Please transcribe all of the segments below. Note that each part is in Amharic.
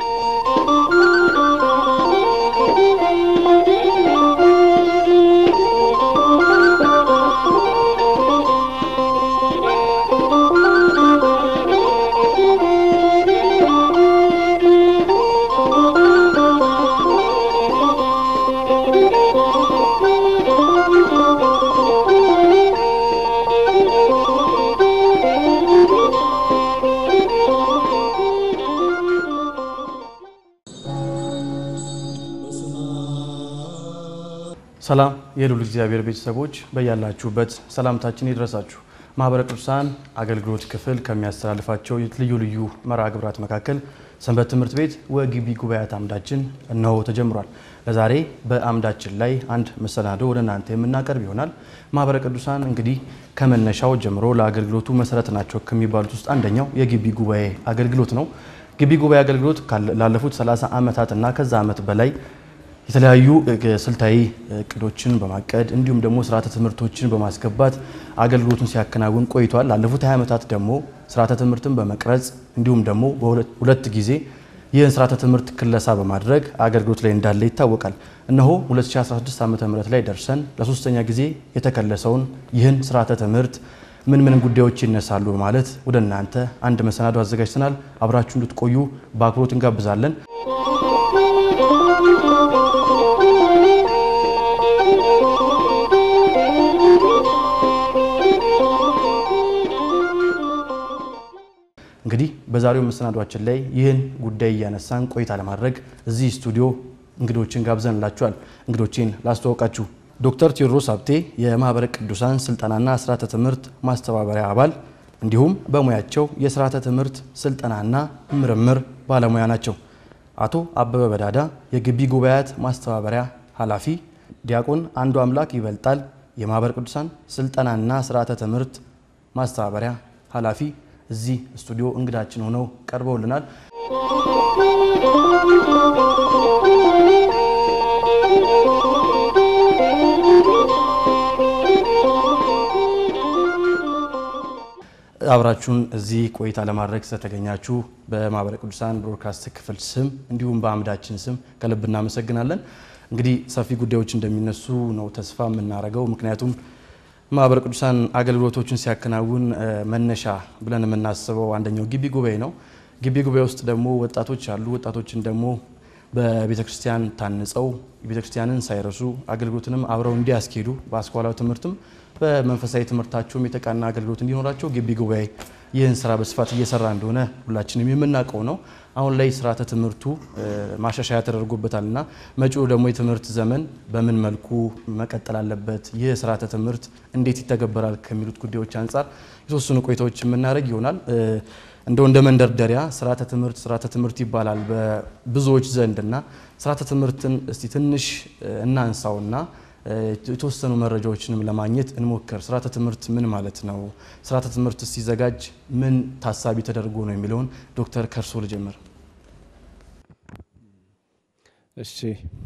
ሰላም የልዑል እግዚአብሔር ቤተሰቦች በያላችሁበት ሰላምታችን ይድረሳችሁ። ማህበረ ቅዱሳን አገልግሎት ክፍል ከሚያስተላልፋቸው ልዩ ልዩ መርሃ ግብራት መካከል ሰንበት ትምህርት ቤት ወግቢ ጉባኤያት አምዳችን እነሆ ተጀምሯል። ለዛሬ በአምዳችን ላይ አንድ መሰናዶ ወደ እናንተ የምናቀርብ ይሆናል። ማህበረ ቅዱሳን እንግዲህ ከመነሻው ጀምሮ ለአገልግሎቱ መሰረት ናቸው ከሚባሉት ውስጥ አንደኛው የግቢ ጉባኤ አገልግሎት ነው። ግቢ ጉባኤ አገልግሎት ላለፉት 30 ዓመታት እና ከዛ ዓመት በላይ የተለያዩ ስልታዊ እቅዶችን በማቀድ እንዲሁም ደግሞ ስርዓተ ትምህርቶችን በማስገባት አገልግሎቱን ሲያከናውን ቆይቷል። ላለፉት 20 ዓመታት ደግሞ ስርዓተ ትምህርትን በመቅረጽ እንዲሁም ደግሞ በሁለት ጊዜ ይህን ስርዓተ ትምህርት ክለሳ በማድረግ አገልግሎት ላይ እንዳለ ይታወቃል። እነሆ 2016 ዓ ም ላይ ደርሰን ለሶስተኛ ጊዜ የተከለሰውን ይህን ስርዓተ ትምህርት ምን ምን ጉዳዮች ይነሳሉ በማለት ወደ እናንተ አንድ መሰናዶ አዘጋጅተናል። አብራችሁ እንድትቆዩ በአክብሮት እንጋብዛለን። እንግዲህ በዛሬው መሰናዷችን ላይ ይህን ጉዳይ እያነሳን ቆይታ ለማድረግ እዚህ ስቱዲዮ እንግዶችን ጋብዘንላችኋል። እንግዶችን ላስተዋውቃችሁ። ዶክተር ቴዎድሮስ ሀብቴ የማህበረ ቅዱሳን ስልጠናና ስርዓተ ትምህርት ማስተባበሪያ አባል እንዲሁም በሙያቸው የስርዓተ ትምህርት ስልጠናና ምርምር ባለሙያ ናቸው። አቶ አበበ በዳዳ የግቢ ጉባኤያት ማስተባበሪያ ኃላፊ፣ ዲያቆን አንዱ አምላክ ይበልጣል የማህበረ ቅዱሳን ስልጠናና ስርዓተ ትምህርት ማስተባበሪያ ኃላፊ እዚህ ስቱዲዮ እንግዳችን ሆነው ቀርበውልናል። አብራችሁን እዚህ ቆይታ ለማድረግ ስለተገኛችሁ በማህበረ ቅዱሳን ብሮድካስት ክፍል ስም እንዲሁም በአምዳችን ስም ከልብ እናመሰግናለን። እንግዲህ ሰፊ ጉዳዮች እንደሚነሱ ነው ተስፋ የምናደርገው ምክንያቱም ማህበረ ቅዱሳን አገልግሎቶችን ሲያከናውን መነሻ ብለን የምናስበው አንደኛው ግቢ ጉባኤ ነው። ግቢ ጉባኤ ውስጥ ደግሞ ወጣቶች አሉ። ወጣቶችን ደግሞ በቤተ ክርስቲያን ታንጸው ቤተ ክርስቲያንን ሳይረሱ አገልግሎትንም አብረው እንዲያስኬዱ በአስኳላዊ ትምህርትም በመንፈሳዊ ትምህርታቸውም የተቃና አገልግሎት እንዲኖራቸው ግቢ ጉባኤ ይህን ስራ በስፋት እየሰራ እንደሆነ ሁላችንም የምናውቀው ነው። አሁን ላይ ስርዓተ ትምህርቱ ማሻሻያ ተደርጎበታል እና መጪው ደግሞ የትምህርት ዘመን በምን መልኩ መቀጠል አለበት፣ ይህ ስርዓተ ትምህርት እንዴት ይተገበራል ከሚሉት ጉዳዮች አንጻር የተወሰኑ ቆይታዎች የምናደርግ ይሆናል። እንደው እንደ መንደርደሪያ ስርዓተ ትምህርት ስርዓተ ትምህርት ይባላል በብዙዎች ዘንድ እና ስርዓተ ትምህርትን እስቲ ትንሽ እናንሳውና የተወሰኑ መረጃዎችንም ለማግኘት እንሞክር። ስርዓተ ትምህርት ምን ማለት ነው? ስርዓተ ትምህርት ሲዘጋጅ ምን ታሳቢ ተደርጎ ነው የሚለውን ዶክተር ከርሶ ልጀምር። እሺ፣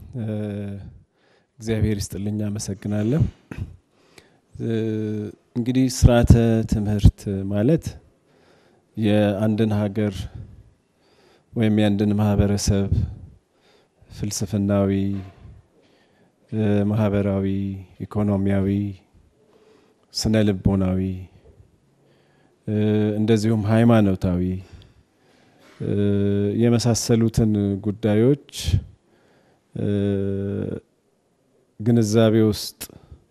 እግዚአብሔር ይስጥልኝ፣ አመሰግናለሁ። እንግዲህ ስርዓተ ትምህርት ማለት የአንድን ሀገር ወይም የአንድን ማህበረሰብ ፍልስፍናዊ ማህበራዊ፣ ኢኮኖሚያዊ፣ ስነ ልቦናዊ እንደዚሁም ሃይማኖታዊ የመሳሰሉትን ጉዳዮች ግንዛቤ ውስጥ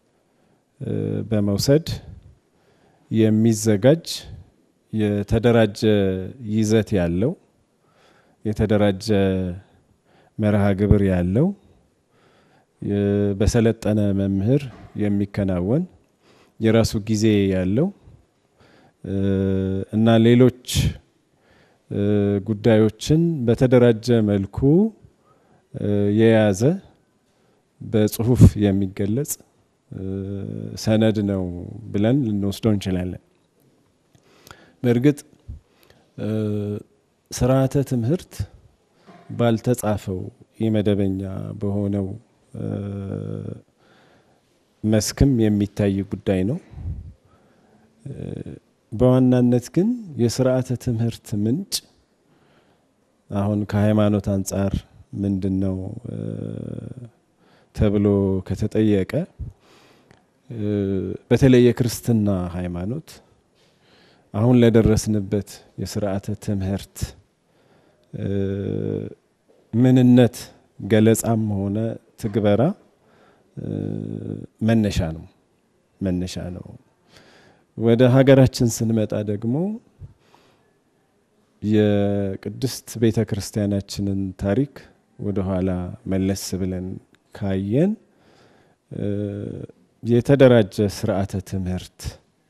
በመውሰድ የሚዘጋጅ የተደራጀ ይዘት ያለው የተደራጀ መርሃ ግብር ያለው በሰለጠነ መምህር የሚከናወን የራሱ ጊዜ ያለው እና ሌሎች ጉዳዮችን በተደራጀ መልኩ የያዘ በጽሁፍ የሚገለጽ ሰነድ ነው ብለን ልንወስደው እንችላለን። በእርግጥ ስርዓተ ትምህርት ባልተጻፈው የመደበኛ በሆነው መስክም የሚታይ ጉዳይ ነው። በዋናነት ግን የስርዓተ ትምህርት ምንጭ አሁን ከሃይማኖት አንጻር ምንድን ነው ተብሎ ከተጠየቀ በተለይ የክርስትና ሃይማኖት አሁን ለደረስንበት የስርዓተ ትምህርት ምንነት ገለጻም ሆነ ትግበራ መነሻ ነው መነሻ ነው። ወደ ሀገራችን ስንመጣ ደግሞ የቅድስት ቤተ ክርስቲያናችንን ታሪክ ወደ ኋላ መለስ ብለን ካየን የተደራጀ ስርዓተ ትምህርት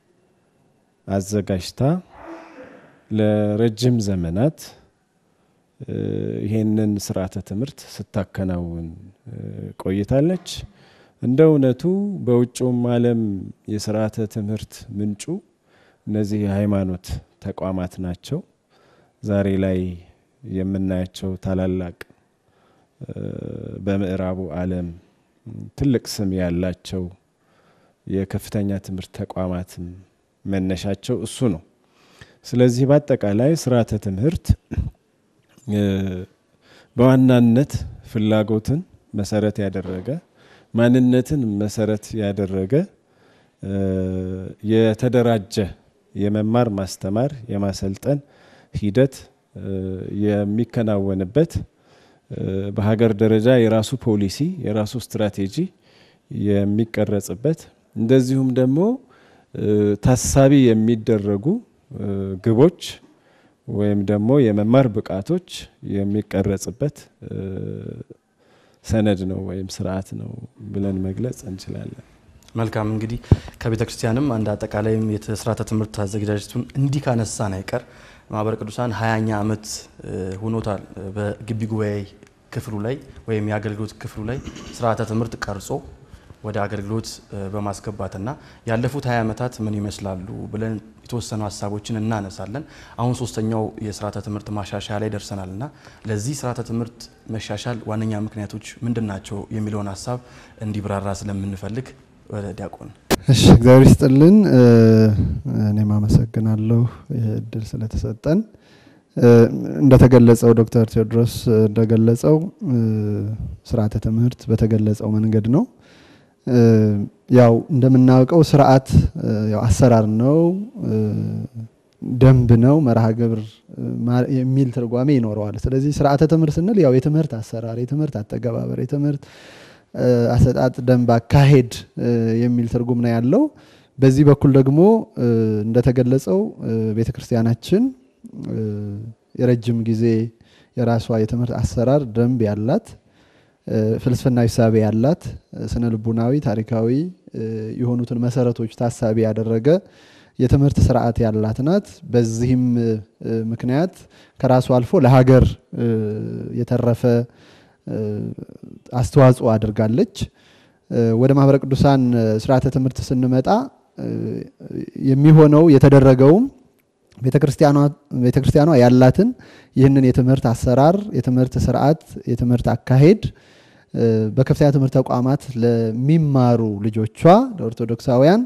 አዘጋጅታ ለረጅም ዘመናት ይሄንን ስርዓተ ትምህርት ስታከናውን ቆይታለች። እንደ እውነቱ በውጭውም ዓለም የስርዓተ ትምህርት ምንጩ እነዚህ የሃይማኖት ተቋማት ናቸው። ዛሬ ላይ የምናያቸው ታላላቅ በምዕራቡ ዓለም ትልቅ ስም ያላቸው የከፍተኛ ትምህርት ተቋማትም መነሻቸው እሱ ነው። ስለዚህ በአጠቃላይ ስርዓተ ትምህርት በዋናነት ፍላጎትን መሰረት ያደረገ ማንነትን መሰረት ያደረገ የተደራጀ የመማር ማስተማር የማሰልጠን ሂደት የሚከናወንበት በሀገር ደረጃ የራሱ ፖሊሲ የራሱ ስትራቴጂ የሚቀረጽበት እንደዚሁም ደግሞ ታሳቢ የሚደረጉ ግቦች ወይም ደግሞ የመማር ብቃቶች የሚቀረጽበት ሰነድ ነው ወይም ስርዓት ነው ብለን መግለጽ እንችላለን። መልካም እንግዲህ ከቤተ ክርስቲያንም አንድ አጠቃላይም የስርዓተ ትምህርት አዘገጃጀቱን እንዲህ ካነሳን አይቀር ማህበረ ቅዱሳን ሀያኛ ዓመት ሆኖታል። በግቢ ጉባኤ ክፍሉ ላይ ወይም የአገልግሎት ክፍሉ ላይ ስርዓተ ትምህርት ቀርጾ ወደ አገልግሎት በማስገባትና ያለፉት ሀያ ዓመታት ምን ይመስላሉ ብለን የተወሰኑ ሀሳቦችን እናነሳለን። አሁን ሶስተኛው የስርዓተ ትምህርት ማሻሻያ ላይ ደርሰናል እና ለዚህ ስርዓተ ትምህርት መሻሻል ዋነኛ ምክንያቶች ምንድን ናቸው የሚለውን ሀሳብ እንዲብራራ ስለምንፈልግ ወደ ዲያቆን እሺ እግዚአብሔር ይስጥልን። እኔም አመሰግናለሁ እድል ስለተሰጠን። እንደተገለጸው ዶክተር ቴዎድሮስ እንደገለጸው ስርዓተ ትምህርት በተገለጸው መንገድ ነው። ያው እንደምናውቀው ስርዓት ያው አሰራር ነው፣ ደንብ ነው፣ መርሃ ግብር የሚል ትርጓሜ ይኖረዋል። ስለዚህ ስርዓተ ትምህርት ስንል ያው የትምህርት አሰራር፣ የትምህርት አተገባበር፣ የትምህርት አሰጣጥ ደንብ፣ አካሄድ የሚል ትርጉም ነው ያለው። በዚህ በኩል ደግሞ እንደተገለጸው ቤተ ክርስቲያናችን የረጅም ጊዜ የራሷ የትምህርት አሰራር ደንብ ያላት ፍልስፍናዊ ሳቤ ያላት ስነ ልቡናዊ፣ ታሪካዊ የሆኑትን መሰረቶች ታሳቢ ያደረገ የትምህርት ስርዓት ያላት ናት። በዚህም ምክንያት ከራሱ አልፎ ለሀገር የተረፈ አስተዋጽኦ አድርጋለች። ወደ ማህበረ ቅዱሳን ስርዓተ ትምህርት ስንመጣ የሚሆነው የተደረገውም ቤተክርስቲያኗ ያላትን ይህንን የትምህርት አሰራር፣ የትምህርት ስርዓት፣ የትምህርት አካሄድ በከፍተኛ ትምህርት ተቋማት ለሚማሩ ልጆቿ ለኦርቶዶክሳውያን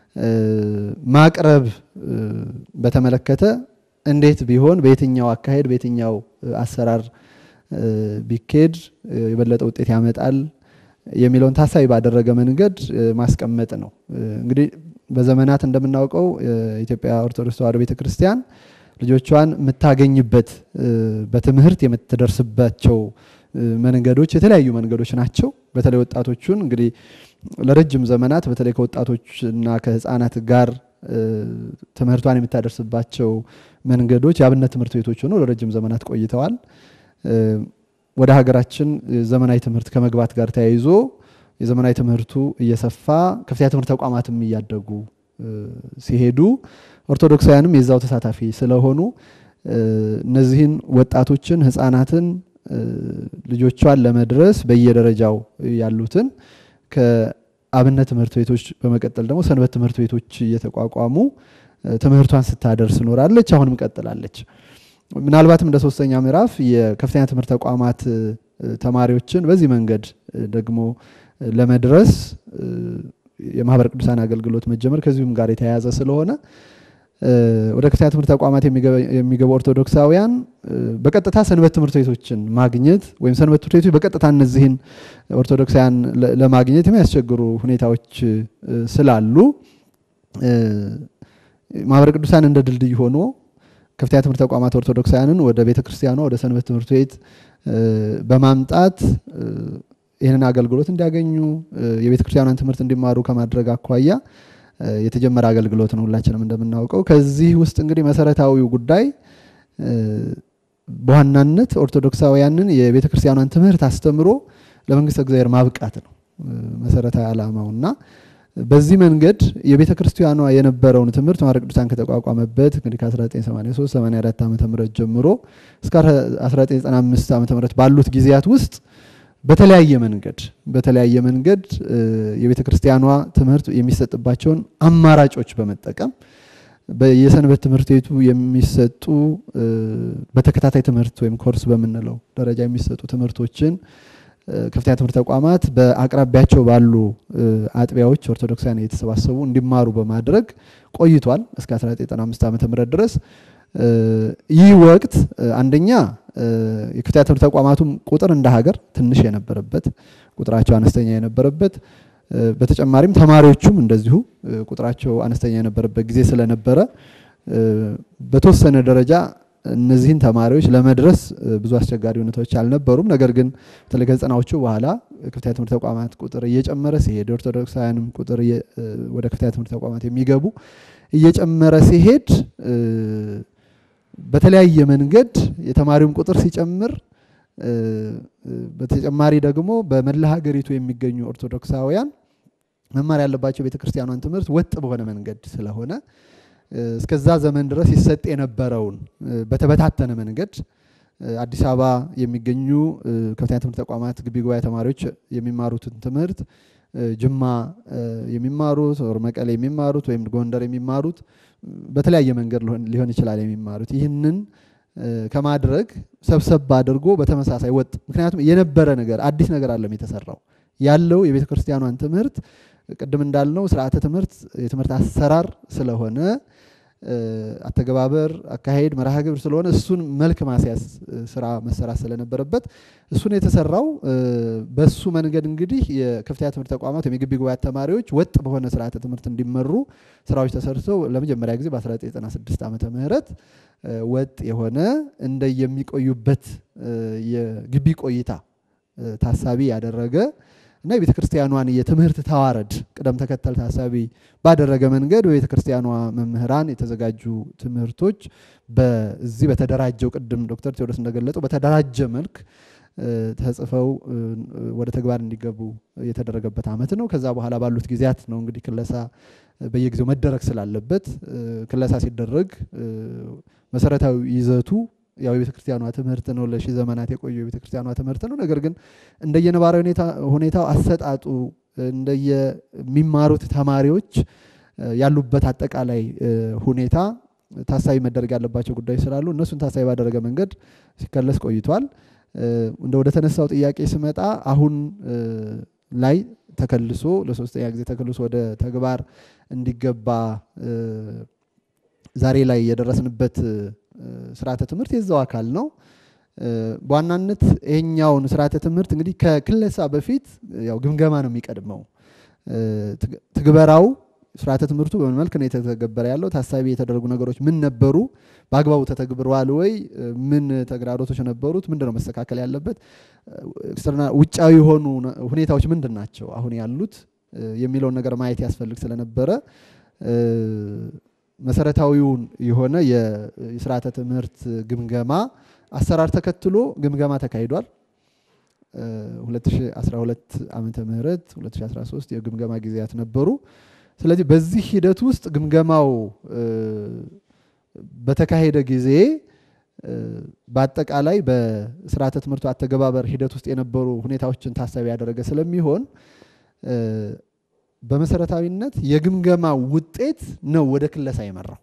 ማቅረብ በተመለከተ እንዴት ቢሆን በየትኛው አካሄድ በየትኛው አሰራር ቢኬድ የበለጠ ውጤት ያመጣል የሚለውን ታሳቢ ባደረገ መንገድ ማስቀመጥ ነው። እንግዲህ በዘመናት እንደምናውቀው የኢትዮጵያ ኦርቶዶክስ ተዋሕዶ ቤተክርስቲያን ልጆቿን የምታገኝበት በትምህርት የምትደርስባቸው መንገዶች የተለያዩ መንገዶች ናቸው። በተለይ ወጣቶቹን እንግዲህ ለረጅም ዘመናት በተለይ ከወጣቶችና ከህፃናት ጋር ትምህርቷን የምታደርስባቸው መንገዶች የአብነት ትምህርት ቤቶች ሆነው ለረጅም ዘመናት ቆይተዋል። ወደ ሀገራችን ዘመናዊ ትምህርት ከመግባት ጋር ተያይዞ የዘመናዊ ትምህርቱ እየሰፋ ከፍተኛ ትምህርት ተቋማትም እያደጉ ሲሄዱ ኦርቶዶክሳውያንም የዛው ተሳታፊ ስለሆኑ እነዚህን ወጣቶችን ህፃናትን ልጆቿን ለመድረስ በየደረጃው ያሉትን ከአብነት ትምህርት ቤቶች በመቀጠል ደግሞ ሰንበት ትምህርት ቤቶች እየተቋቋሙ ትምህርቷን ስታደርስ ኖራለች። አሁንም ቀጥላለች። ምናልባትም እንደ ሶስተኛ ምዕራፍ የከፍተኛ ትምህርት ተቋማት ተማሪዎችን በዚህ መንገድ ደግሞ ለመድረስ የማህበረ ቅዱሳን አገልግሎት መጀመር ከዚሁም ጋር የተያያዘ ስለሆነ ወደ ከፍተኛ ትምህርት ተቋማት የሚገቡ ኦርቶዶክሳውያን በቀጥታ ሰንበት ትምህርት ቤቶችን ማግኘት ወይም ሰንበት ትምህርት ቤቶች በቀጥታ እነዚህን ኦርቶዶክሳውያን ለማግኘት የሚያስቸግሩ ሁኔታዎች ስላሉ ማህበረ ቅዱሳን እንደ ድልድይ ሆኖ ከፍተኛ ትምህርት ተቋማት ኦርቶዶክሳውያንን ወደ ቤተ ክርስቲያኗ ወደ ሰንበት ትምህርት ቤት በማምጣት ይህንን አገልግሎት እንዲያገኙ የቤተ ክርስቲያኗን ትምህርት እንዲማሩ ከማድረግ አኳያ የተጀመረ አገልግሎት ነው፣ ሁላችንም እንደምናውቀው። ከዚህ ውስጥ እንግዲህ መሰረታዊው ጉዳይ በዋናነት ኦርቶዶክሳውያንን የቤተ ክርስቲያኗን ትምህርት አስተምሮ ለመንግስተ እግዚአብሔር ማብቃት ነው መሰረታዊ ዓላማው እና በዚህ መንገድ የቤተ ክርስቲያኗ የነበረውን ትምህርት ማህበረ ቅዱሳን ከተቋቋመበት እንግዲህ ከ1983 84 ዓ ም ጀምሮ እስከ 1995 ዓ ም ባሉት ጊዜያት ውስጥ በተለያየ መንገድ በተለያየ መንገድ የቤተ ክርስቲያኗ ትምህርት የሚሰጥባቸውን አማራጮች በመጠቀም የሰንበት ትምህርት ቤቱ የሚሰጡ በተከታታይ ትምህርት ወይም ኮርስ በምንለው ደረጃ የሚሰጡ ትምህርቶችን ከፍተኛ ትምህርት ተቋማት በአቅራቢያቸው ባሉ አጥቢያዎች ኦርቶዶክሳውያን እየተሰባሰቡ እንዲማሩ በማድረግ ቆይቷል እስከ 1995 ዓ ም ድረስ። ይህ ወቅት አንደኛ የከፍተኛ ትምህርት ተቋማቱም ቁጥር እንደ ሀገር ትንሽ የነበረበት ቁጥራቸው አነስተኛ የነበረበት በተጨማሪም ተማሪዎቹም እንደዚሁ ቁጥራቸው አነስተኛ የነበረበት ጊዜ ስለነበረ በተወሰነ ደረጃ እነዚህን ተማሪዎች ለመድረስ ብዙ አስቸጋሪ ሁኔታዎች አልነበሩም። ነገር ግን በተለይ ከዘጠናዎቹ በኋላ ከፍተኛ ትምህርት ተቋማት ቁጥር እየጨመረ ሲሄድ ኦርቶዶክሳውያንም ቁጥር ወደ ከፍተኛ ትምህርት ተቋማት የሚገቡ እየጨመረ ሲሄድ በተለያየ መንገድ የተማሪውም ቁጥር ሲጨምር በተጨማሪ ደግሞ በመላ ሀገሪቱ የሚገኙ ኦርቶዶክሳውያን መማር ያለባቸው ቤተክርስቲያኗን ትምህርት ወጥ በሆነ መንገድ ስለሆነ እስከዛ ዘመን ድረስ ይሰጥ የነበረውን በተበታተነ መንገድ አዲስ አበባ የሚገኙ ከፍተኛ ትምህርት ተቋማት ግቢ ጉባኤ ተማሪዎች የሚማሩትን ትምህርት ጅማ የሚማሩት ወር መቀሌ የሚማሩት ወይም ጎንደር የሚማሩት በተለያየ መንገድ ሊሆን ይችላል የሚማሩት ይህንን ከማድረግ ሰብሰብ አድርጎ በተመሳሳይ ወጥ ምክንያቱም የነበረ ነገር አዲስ ነገር አለም የተሰራው ያለው የቤተ ክርስቲያኗን ትምህርት ቅድም እንዳልነው ስርዓተ ትምህርት የትምህርት አሰራር ስለሆነ አተገባበር፣ አካሄድ፣ መርሃ ግብር ስለሆነ እሱን መልክ ማስያዝ ስራ መሰራት ስለነበረበት እሱን የተሰራው በሱ መንገድ እንግዲህ የከፍተኛ ትምህርት ተቋማት ወይም የግቢ ጉባኤ ተማሪዎች ወጥ በሆነ ስርዓተ ትምህርት እንዲመሩ ስራዎች ተሰርተው ለመጀመሪያ ጊዜ በ1996 ዓመተ ምህረት ወጥ የሆነ እንደ የሚቆዩበት የግቢ ቆይታ ታሳቢ ያደረገ እና የቤተ ክርስቲያኗን የትምህርት ተዋረድ ቅደም ተከተል ታሳቢ ባደረገ መንገድ በቤተ ክርስቲያኗ መምህራን የተዘጋጁ ትምህርቶች በዚህ በተደራጀው ቅድም ዶክተር ቴዎድሮስ እንደገለጸው በተደራጀ መልክ ተጽፈው ወደ ተግባር እንዲገቡ የተደረገበት ዓመት ነው። ከዛ በኋላ ባሉት ጊዜያት ነው እንግዲህ ክለሳ በየጊዜው መደረግ ስላለበት ክለሳ ሲደረግ መሰረታዊ ይዘቱ ያው የቤተ ክርስቲያኗ ትምህርት ነው። ለሺህ ዘመናት የቆዩ የቤተ ክርስቲያኗ ትምህርት ነው። ነገር ግን እንደየነባራዊ ሁኔታው አሰጣጡ እንደየሚማሩት ተማሪዎች ያሉበት አጠቃላይ ሁኔታ ታሳቢ መደረግ ያለባቸው ጉዳዮች ስላሉ እነሱን ታሳቢ ባደረገ መንገድ ሲከለስ ቆይቷል። እንደ ወደ ተነሳው ጥያቄ ስመጣ አሁን ላይ ተከልሶ ለሶስተኛ ጊዜ ተከልሶ ወደ ተግባር እንዲገባ ዛሬ ላይ የደረስንበት ስርዓተ ትምህርት የዛው አካል ነው። በዋናነት ይሄኛውን ስርዓተ ትምህርት እንግዲህ ከክለሳ በፊት ያው ግምገማ ነው የሚቀድመው። ትግበራው ስርዓተ ትምህርቱ በምን መልክ ነው የተተገበረ ያለው? ታሳቢ የተደረጉ ነገሮች ምን ነበሩ? በአግባቡ ተተግብረዋል ወይ? ምን ተግዳሮቶች ነበሩት? ምንድን ነው መስተካከል ያለበት? ውጫዊ የሆኑ ሁኔታዎች ምንድን ናቸው አሁን ያሉት የሚለውን ነገር ማየት ያስፈልግ ስለነበረ መሰረታዊውን የሆነ የስርዓተ ትምህርት ግምገማ አሰራር ተከትሎ ግምገማ ተካሂዷል። 2012 ዓመተ ምህረት 2013 የግምገማ ጊዜያት ነበሩ። ስለዚህ በዚህ ሂደት ውስጥ ግምገማው በተካሄደ ጊዜ በአጠቃላይ በስርዓተ ትምህርቱ አተገባበር ሂደት ውስጥ የነበሩ ሁኔታዎችን ታሳቢ ያደረገ ስለሚሆን በመሰረታዊነት የግምገማ ውጤት ነው ወደ ክለሳ የመራው።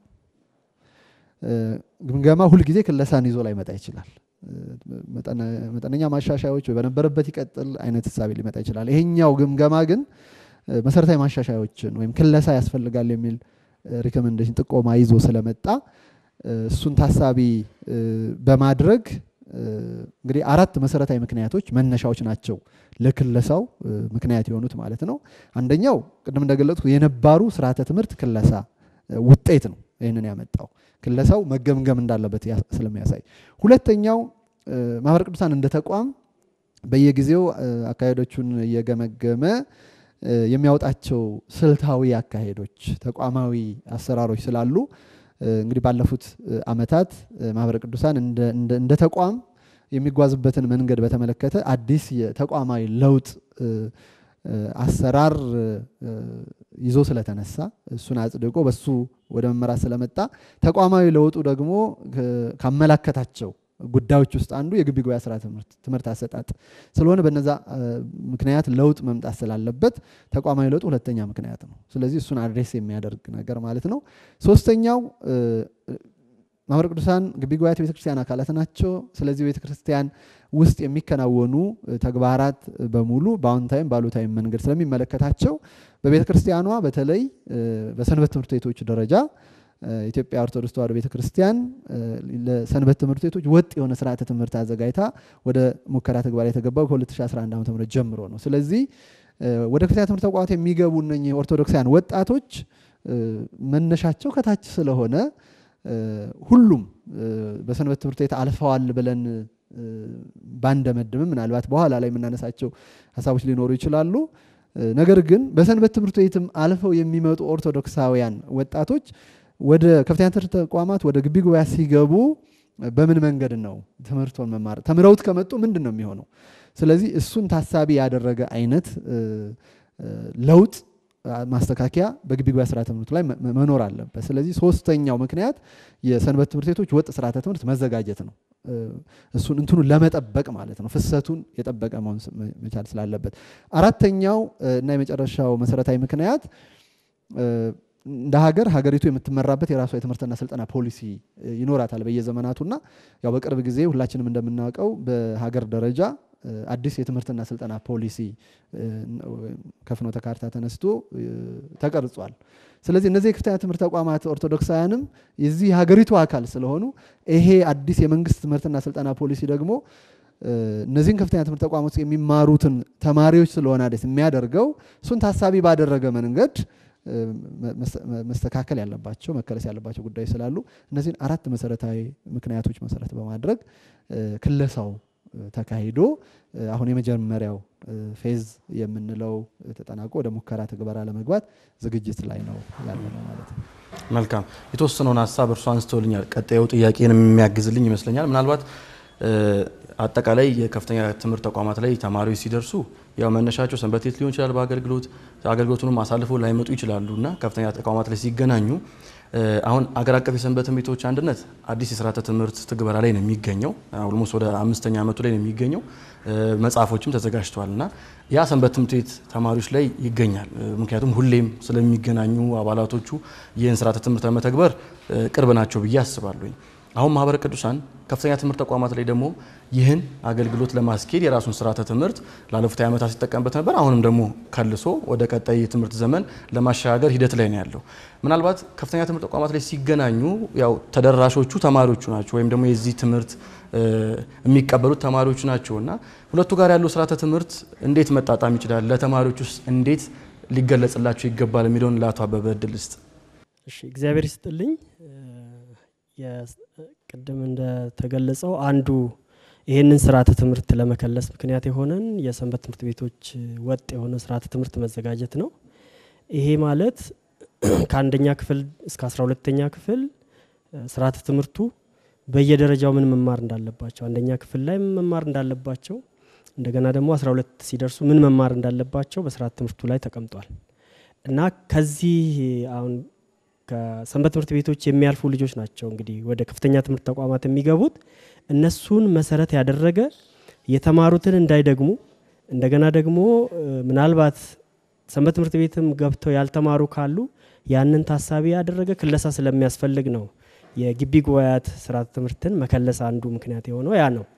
ግምገማ ሁልጊዜ ክለሳን ይዞ ላይመጣ ይችላል። መጠነኛ ማሻሻያዎች በነበረበት ይቀጥል አይነት ህሳቤ ሊመጣ ይችላል። ይሄኛው ግምገማ ግን መሰረታዊ ማሻሻያዎችን ወይም ክለሳ ያስፈልጋል የሚል ሪኮመንዴሽን ጥቆማ ይዞ ስለመጣ እሱን ታሳቢ በማድረግ እንግዲህ አራት መሰረታዊ ምክንያቶች መነሻዎች ናቸው ለክለሳው ምክንያት የሆኑት ማለት ነው። አንደኛው ቅድም እንደገለጽኩ የነባሩ ስርዓተ ትምህርት ክለሳ ውጤት ነው ይህንን ያመጣው ክለሳው መገምገም እንዳለበት ስለሚያሳይ። ሁለተኛው ማህበረ ቅዱሳን እንደ ተቋም በየጊዜው አካሄዶቹን እየገመገመ የሚያወጣቸው ስልታዊ አካሄዶች፣ ተቋማዊ አሰራሮች ስላሉ እንግዲህ ባለፉት ዓመታት ማህበረ ቅዱሳን እንደ ተቋም የሚጓዝበትን መንገድ በተመለከተ አዲስ የተቋማዊ ለውጥ አሰራር ይዞ ስለተነሳ እሱን አጽድቆ በሱ ወደ መመራት ስለመጣ ተቋማዊ ለውጡ ደግሞ ካመላከታቸው ጉዳዮች ውስጥ አንዱ የግቢ ጉባኤ ስራ ትምህርት አሰጣጥ ስለሆነ በነዛ ምክንያት ለውጥ መምጣት ስላለበት ተቋማዊ ለውጥ ሁለተኛ ምክንያት ነው። ስለዚህ እሱን አድሬስ የሚያደርግ ነገር ማለት ነው። ሶስተኛው ማህበረ ቅዱሳን ግቢ ጉባኤያት ቤተክርስቲያን አካላት ናቸው። ስለዚህ ቤተክርስቲያን ውስጥ የሚከናወኑ ተግባራት በሙሉ በአዎንታዊም በአሉታዊም መንገድ ስለሚመለከታቸው በቤተክርስቲያኗ በተለይ በሰንበት ትምህርት ቤቶች ደረጃ ኢትዮጵያ ኦርቶዶክስ ተዋሕዶ ቤተክርስቲያን ለሰንበት ትምህርት ቤቶች ወጥ የሆነ ስርዓተ ትምህርት አዘጋጅታ ወደ ሙከራ ተግባር የተገባው ከ2011 ዓ ም ጀምሮ ነው። ስለዚህ ወደ ከፍተኛ ትምህርት ተቋማት የሚገቡ እነኚህ ኦርቶዶክሳውያን ወጣቶች መነሻቸው ከታች ስለሆነ ሁሉም በሰንበት ትምህርት ቤት አልፈዋል ብለን ባንደመድምም ምናልባት በኋላ ላይ የምናነሳቸው ሀሳቦች ሊኖሩ ይችላሉ። ነገር ግን በሰንበት ትምህርት ቤትም አልፈው የሚመጡ ኦርቶዶክሳውያን ወጣቶች ወደ ከፍተኛ ትምህርት ተቋማት ወደ ግቢ ጉባኤ ሲገቡ በምን መንገድ ነው ትምህርቱን መማር ተምረውት ከመጡ ምንድን ነው የሚሆነው? ስለዚህ እሱን ታሳቢ ያደረገ አይነት ለውጥ ማስተካከያ በግቢ ጉባኤ ስርዓተ ትምህርቱ ላይ መኖር አለበት። ስለዚህ ሶስተኛው ምክንያት የሰንበት ትምህርት ቤቶች ወጥ ስርዓተ ትምህርት መዘጋጀት ነው። እሱን እንትኑን ለመጠበቅ ማለት ነው፣ ፍሰቱን የጠበቀ መሆን መቻል ስላለበት። አራተኛው እና የመጨረሻው መሰረታዊ ምክንያት እንደ ሀገር ሀገሪቱ የምትመራበት የራሷ የትምህርትና ስልጠና ፖሊሲ ይኖራታል በየዘመናቱና ያው በቅርብ ጊዜ ሁላችንም እንደምናውቀው በሀገር ደረጃ አዲስ የትምህርትና ስልጠና ፖሊሲ ከፍኖተ ካርታ ተነስቶ ተቀርጿል። ስለዚህ እነዚህ የከፍተኛ ትምህርት ተቋማት ኦርቶዶክሳውያንም የዚህ የሀገሪቱ አካል ስለሆኑ ይሄ አዲስ የመንግስት ትምህርትና ስልጠና ፖሊሲ ደግሞ እነዚህን ከፍተኛ ትምህርት ተቋማት ውስጥ የሚማሩትን ተማሪዎች ስለሆነ አዲስ የሚያደርገው እሱን ታሳቢ ባደረገ መንገድ መስተካከል ያለባቸው መከለስ ያለባቸው ጉዳዮች ስላሉ እነዚህን አራት መሰረታዊ ምክንያቶች መሰረት በማድረግ ክለሳው ተካሂዶ አሁን የመጀመሪያው ፌዝ የምንለው ተጠናቆ ወደ ሙከራ ትግበራ ለመግባት ዝግጅት ላይ ነው ያለ ነው ማለት ነው። መልካም የተወሰነውን ሀሳብ እርሱ አንስተውልኛል። ቀጣዩ ጥያቄን የሚያግዝልኝ ይመስለኛል። ምናልባት አጠቃላይ የከፍተኛ ትምህርት ተቋማት ላይ ተማሪዎች ሲደርሱ ያው መነሻቸው ሰንበት ቤት ሊሆን ይችላል። በአገልግሎት አገልግሎቱንም አሳልፈው ላይመጡ ይችላሉ እና ከፍተኛ ተቋማት ላይ ሲገናኙ አሁን አገር አቀፍ የሰንበት ትምህርት ቤቶች አንድነት አዲስ የስርዓተ ትምህርት ትግበራ ላይ ነው የሚገኘው። ኦልሞስት ወደ አምስተኛ ዓመቱ ላይ ነው የሚገኘው። መጽሐፎችም ተዘጋጅተዋል እና ያ ሰንበት ትምህርት ቤት ተማሪዎች ላይ ይገኛል። ምክንያቱም ሁሌም ስለሚገናኙ አባላቶቹ ይህን ስርዓተ ትምህርት ለመተግበር ቅርብ ናቸው ብዬ አስባለሁኝ። አሁን ማህበረ ቅዱሳን ከፍተኛ ትምህርት ተቋማት ላይ ደግሞ ይህን አገልግሎት ለማስኬድ የራሱን ስርዓተ ትምህርት ላለፉት ዓመታት ሲጠቀምበት ነበር። አሁንም ደግሞ ከልሶ ወደ ቀጣይ የትምህርት ዘመን ለማሸጋገር ሂደት ላይ ነው ያለው። ምናልባት ከፍተኛ ትምህርት ተቋማት ላይ ሲገናኙ ያው ተደራሾቹ ተማሪዎቹ ናቸው፣ ወይም ደግሞ የዚህ ትምህርት የሚቀበሉት ተማሪዎቹ ናቸው እና ሁለቱ ጋር ያለው ስርዓተ ትምህርት እንዴት መጣጣም ይችላል? ለተማሪዎች ውስጥ እንዴት ሊገለጽላቸው ይገባል የሚለውን ለአቶ አበበ እድል ስጥ። እሺ፣ እግዚአብሔር ይስጥልኝ። ቅድም እንደተገለጸው አንዱ ይህንን ስርዓተ ትምህርት ለመከለስ ምክንያት የሆነን የሰንበት ትምህርት ቤቶች ወጥ የሆነ ስርዓተ ትምህርት መዘጋጀት ነው። ይሄ ማለት ከአንደኛ ክፍል እስከ አስራ ሁለተኛ ክፍል ስርዓተ ትምህርቱ በየደረጃው ምን መማር እንዳለባቸው አንደኛ ክፍል ላይ ምን መማር እንዳለባቸው እንደገና ደግሞ አስራ ሁለት ሲደርሱ ምን መማር እንዳለባቸው በስርዓተ ትምህርቱ ላይ ተቀምጧል እና ከዚህ አሁን ከሰንበት ትምህርት ቤቶች የሚያልፉ ልጆች ናቸው እንግዲህ ወደ ከፍተኛ ትምህርት ተቋማት የሚገቡት። እነሱን መሰረት ያደረገ የተማሩትን እንዳይደግሙ እንደገና ደግሞ ምናልባት ሰንበት ትምህርት ቤትም ገብተው ያልተማሩ ካሉ ያንን ታሳቢ ያደረገ ክለሳ ስለሚያስፈልግ ነው የግቢ ጉባኤያት ስርዓተ ትምህርትን መከለስ አንዱ ምክንያት የሆነው ያ ነው።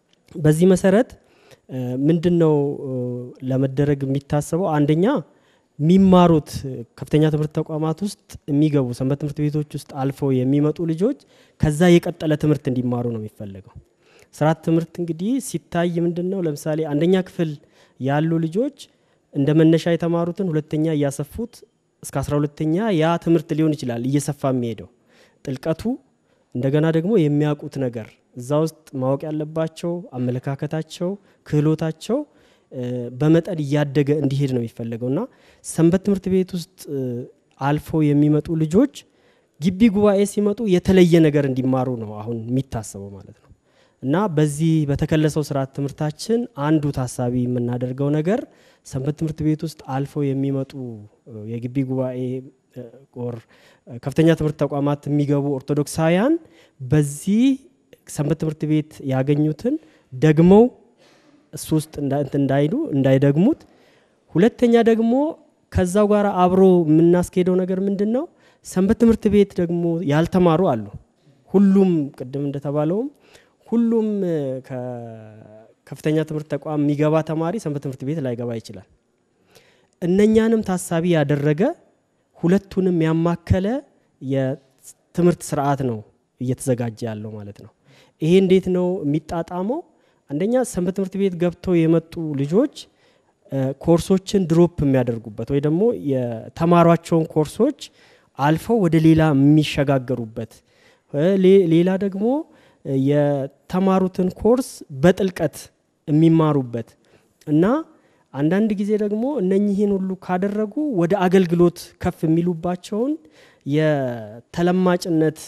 በዚህ መሰረት ምንድን ነው ለመደረግ የሚታሰበው? አንደኛ የሚማሩት ከፍተኛ ትምህርት ተቋማት ውስጥ የሚገቡ ሰንበት ትምህርት ቤቶች ውስጥ አልፈው የሚመጡ ልጆች ከዛ የቀጠለ ትምህርት እንዲማሩ ነው የሚፈለገው። ስርዓተ ትምህርት እንግዲህ ሲታይ ምንድን ነው ለምሳሌ አንደኛ ክፍል ያሉ ልጆች እንደ መነሻ የተማሩትን ሁለተኛ እያሰፉት እስከ አስራ ሁለተኛ ያ ትምህርት ሊሆን ይችላል እየሰፋ የሚሄደው ጥልቀቱ እንደገና ደግሞ የሚያውቁት ነገር እዛ ውስጥ ማወቅ ያለባቸው አመለካከታቸው፣ ክህሎታቸው በመጠን እያደገ እንዲሄድ ነው የሚፈለገው እና ሰንበት ትምህርት ቤት ውስጥ አልፈው የሚመጡ ልጆች ግቢ ጉባኤ ሲመጡ የተለየ ነገር እንዲማሩ ነው አሁን የሚታሰበው ማለት ነው እና በዚህ በተከለሰው ስርዓት ትምህርታችን አንዱ ታሳቢ የምናደርገው ነገር ሰንበት ትምህርት ቤት ውስጥ አልፈው የሚመጡ የግቢ ጉባኤ ኦር ከፍተኛ ትምህርት ተቋማት የሚገቡ ኦርቶዶክሳውያን በዚህ ሰንበት ትምህርት ቤት ያገኙትን ደግመው እሱ ውስጥ እንዳይሉ እንዳይደግሙት፣ ሁለተኛ ደግሞ ከዛው ጋር አብሮ የምናስኬደው ነገር ምንድን ነው? ሰንበት ትምህርት ቤት ደግሞ ያልተማሩ አሉ። ሁሉም ቅድም እንደተባለውም ሁሉም ከከፍተኛ ትምህርት ተቋም የሚገባ ተማሪ ሰንበት ትምህርት ቤት ላይገባ ይችላል። እነኛንም ታሳቢ ያደረገ ሁለቱንም ያማከለ የትምህርት ስርዓት ነው እየተዘጋጀ ያለው ማለት ነው። ይሄ እንዴት ነው የሚጣጣመው? አንደኛ ሰንበት ትምህርት ቤት ገብተው የመጡ ልጆች ኮርሶችን ድሮፕ የሚያደርጉበት ወይ ደግሞ የተማሯቸውን ኮርሶች አልፈው ወደ ሌላ የሚሸጋገሩበት፣ ሌላ ደግሞ የተማሩትን ኮርስ በጥልቀት የሚማሩበት እና አንዳንድ ጊዜ ደግሞ እነኚህን ሁሉ ካደረጉ ወደ አገልግሎት ከፍ የሚሉባቸውን የተለማጭነት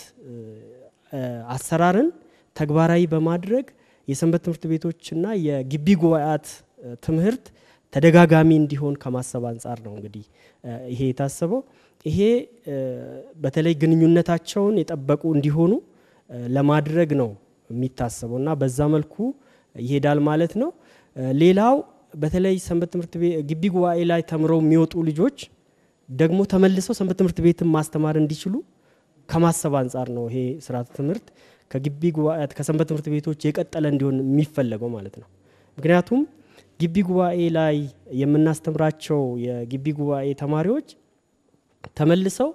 አሰራርን ተግባራዊ በማድረግ የሰንበት ትምህርት ቤቶችና የግቢ ጉባኤያት ትምህርት ተደጋጋሚ እንዲሆን ከማሰብ አንጻር ነው እንግዲህ ይሄ የታሰበው። ይሄ በተለይ ግንኙነታቸውን የጠበቁ እንዲሆኑ ለማድረግ ነው የሚታሰበው እና በዛ መልኩ ይሄዳል ማለት ነው። ሌላው በተለይ ሰንበት ትምህርት ቤት ግቢ ጉባኤ ላይ ተምረው የሚወጡ ልጆች ደግሞ ተመልሰው ሰንበት ትምህርት ቤትን ማስተማር እንዲችሉ ከማሰብ አንጻር ነው ይሄ ስርዓተ ትምህርት ከግቢ ጉባኤያት ከሰንበት ትምህርት ቤቶች የቀጠለ እንዲሆን የሚፈለገው ማለት ነው። ምክንያቱም ግቢ ጉባኤ ላይ የምናስተምራቸው የግቢ ጉባኤ ተማሪዎች ተመልሰው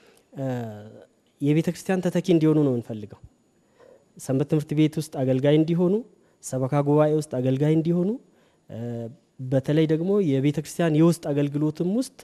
የቤተ ክርስቲያን ተተኪ እንዲሆኑ ነው የምንፈልገው። ሰንበት ትምህርት ቤት ውስጥ አገልጋይ እንዲሆኑ፣ ሰበካ ጉባኤ ውስጥ አገልጋይ እንዲሆኑ፣ በተለይ ደግሞ የቤተ ክርስቲያን የውስጥ አገልግሎትም ውስጥ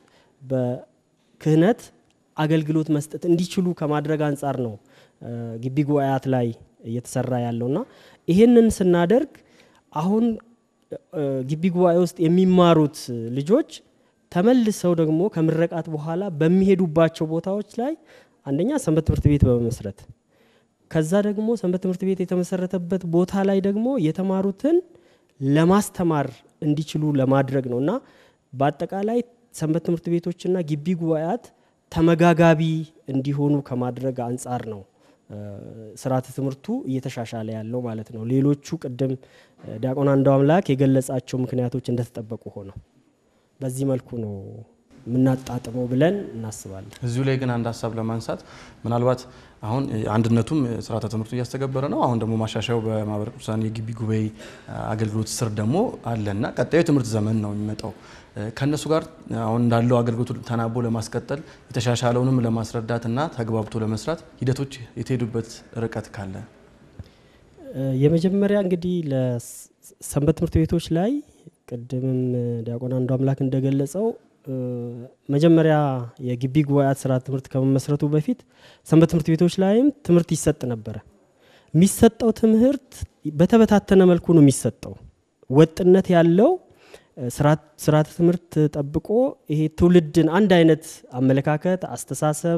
በክህነት አገልግሎት መስጠት እንዲችሉ ከማድረግ አንጻር ነው ግቢ ጉባኤያት ላይ እየተሰራ ያለውና ይህንን ስናደርግ አሁን ግቢ ጉባኤ ውስጥ የሚማሩት ልጆች ተመልሰው ደግሞ ከምረቃት በኋላ በሚሄዱባቸው ቦታዎች ላይ አንደኛ ሰንበት ትምህርት ቤት በመመስረት ከዛ ደግሞ ሰንበት ትምህርት ቤት የተመሰረተበት ቦታ ላይ ደግሞ የተማሩትን ለማስተማር እንዲችሉ ለማድረግ ነው እና በአጠቃላይ ሰንበት ትምህርት ቤቶችና ግቢ ጉባኤያት ተመጋጋቢ እንዲሆኑ ከማድረግ አንጻር ነው ስርዓተ ትምህርቱ እየተሻሻለ ያለው ማለት ነው። ሌሎቹ ቅድም ዲያቆን አንዱ አምላክ የገለጻቸው ምክንያቶች እንደተጠበቁ ሆነው በዚህ መልኩ ነው የምናጣጥመው ብለን እናስባለን። እዚሁ ላይ ግን አንድ ሀሳብ ለማንሳት ምናልባት አሁን አንድነቱም ስርዓተ ትምህርቱ እያስተገበረ ነው። አሁን ደግሞ ማሻሻያው በማህበረ ቅዱሳን የግቢ ጉባኤ አገልግሎት ስር ደግሞ አለና ቀጣዩ የትምህርት ዘመን ነው የሚመጣው። ከእነሱ ጋር አሁን እንዳለው አገልግሎቱ ተናቦ ለማስቀጠል የተሻሻለውንም ለማስረዳት እና ተግባብቶ ለመስራት ሂደቶች የተሄዱበት ርቀት ካለ የመጀመሪያ እንግዲህ ለሰንበት ትምህርት ቤቶች ላይ ቅድምም ዲያቆን አንዱ አምላክ እንደገለጸው መጀመሪያ የግቢ ጉባኤያት ስርዓተ ትምህርት ከመመስረቱ በፊት ሰንበት ትምህርት ቤቶች ላይም ትምህርት ይሰጥ ነበረ። የሚሰጠው ትምህርት በተበታተነ መልኩ ነው የሚሰጠው። ወጥነት ያለው ስርዓተ ትምህርት ጠብቆ ይሄ ትውልድን አንድ አይነት አመለካከት፣ አስተሳሰብ፣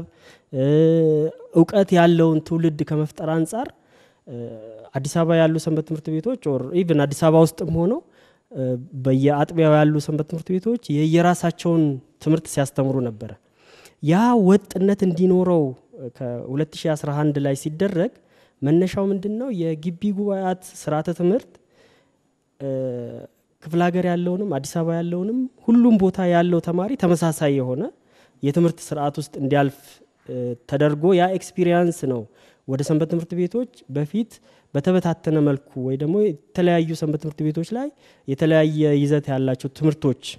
እውቀት ያለውን ትውልድ ከመፍጠር አንጻር አዲስ አበባ ያሉ ሰንበት ትምህርት ቤቶች ኦር ኢቭን አዲስ አበባ ውስጥም ሆነው በየአጥቢያው ያሉ ሰንበት ትምህርት ቤቶች የየራሳቸውን ትምህርት ሲያስተምሩ ነበረ። ያ ወጥነት እንዲኖረው ከ2011 ላይ ሲደረግ መነሻው ምንድን ነው? የግቢ ጉባኤያት ስርዓተ ትምህርት ክፍለ ሀገር ያለውንም አዲስ አበባ ያለውንም ሁሉም ቦታ ያለው ተማሪ ተመሳሳይ የሆነ የትምህርት ስርዓት ውስጥ እንዲያልፍ ተደርጎ ያ ኤክስፒሪየንስ ነው ወደ ሰንበት ትምህርት ቤቶች በፊት በተበታተነ መልኩ ወይ ደግሞ የተለያዩ ሰንበት ትምህርት ቤቶች ላይ የተለያየ ይዘት ያላቸው ትምህርቶች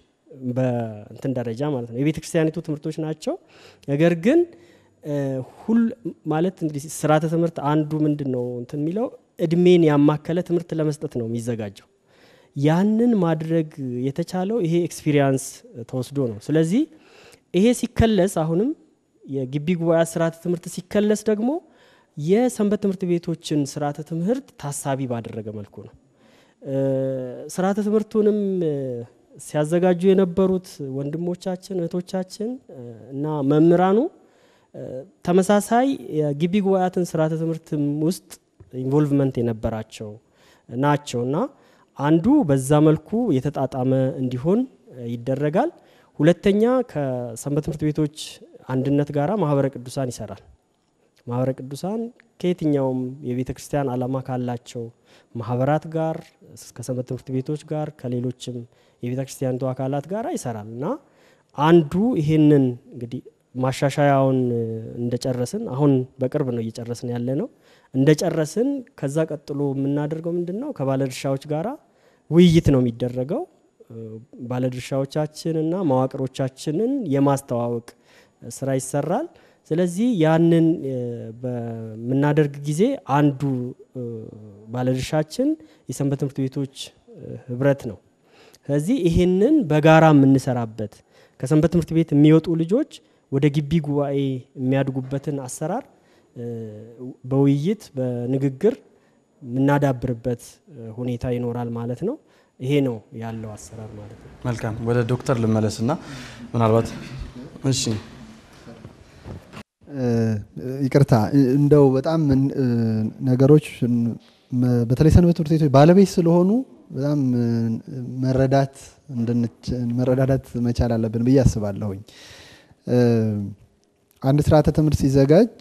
በእንትን ደረጃ ማለት ነው የቤተ ክርስቲያኒቱ ትምህርቶች ናቸው። ነገር ግን ሁል ማለት እንግዲህ ስርዓተ ትምህርት አንዱ ምንድን ነው እንትን የሚለው እድሜን ያማከለ ትምህርት ለመስጠት ነው የሚዘጋጀው። ያንን ማድረግ የተቻለው ይሄ ኤክስፒሪያንስ ተወስዶ ነው። ስለዚህ ይሄ ሲከለስ አሁንም የግቢ ጉባኤያት ስርዓተ ትምህርት ሲከለስ ደግሞ የሰንበት ትምህርት ቤቶችን ስርዓተ ትምህርት ታሳቢ ባደረገ መልኩ ነው። ስርዓተ ትምህርቱንም ሲያዘጋጁ የነበሩት ወንድሞቻችን እህቶቻችን እና መምህራኑ ተመሳሳይ የግቢ ጉባኤያትን ስርዓተ ትምህርትም ውስጥ ኢንቮልቭመንት የነበራቸው ናቸው እና አንዱ በዛ መልኩ የተጣጣመ እንዲሆን ይደረጋል። ሁለተኛ ከሰንበት ትምህርት ቤቶች አንድነት ጋራ ማህበረ ቅዱሳን ይሰራል። ማህበረ ቅዱሳን ከየትኛውም የቤተ ክርስቲያን ዓላማ ካላቸው ማህበራት ጋር ከሰንበት ትምህርት ቤቶች ጋር ከሌሎችም የቤተ ክርስቲያኒቱ አካላት ጋር ይሰራል እና አንዱ ይሄንን እንግዲህ ማሻሻያውን እንደጨረስን አሁን በቅርብ ነው እየጨረስን ያለ ነው። እንደጨረስን ከዛ ቀጥሎ የምናደርገው ምንድን ነው? ከባለድርሻዎች ጋራ ውይይት ነው የሚደረገው። ባለድርሻዎቻችን እና መዋቅሮቻችንን የማስተዋወቅ ስራ ይሰራል። ስለዚህ ያንን በምናደርግ ጊዜ አንዱ ባለድርሻችን የሰንበት ትምህርት ቤቶች ህብረት ነው። ስለዚህ ይሄንን በጋራ የምንሰራበት ከሰንበት ትምህርት ቤት የሚወጡ ልጆች ወደ ግቢ ጉባኤ የሚያድጉበትን አሰራር በውይይት በንግግር የምናዳብርበት ሁኔታ ይኖራል ማለት ነው። ይሄ ነው ያለው አሰራር ማለት ነው። መልካም ወደ ዶክተር ልመለስና ምናልባት እሺ ይቅርታ እንደው በጣም ነገሮች በተለይ ሰንበት ትምህርት ቤቶች ባለቤት ስለሆኑ በጣም መረዳት መረዳዳት መቻል አለብን ብዬ አስባለሁኝ። አንድ ስርዓተ ትምህርት ሲዘጋጅ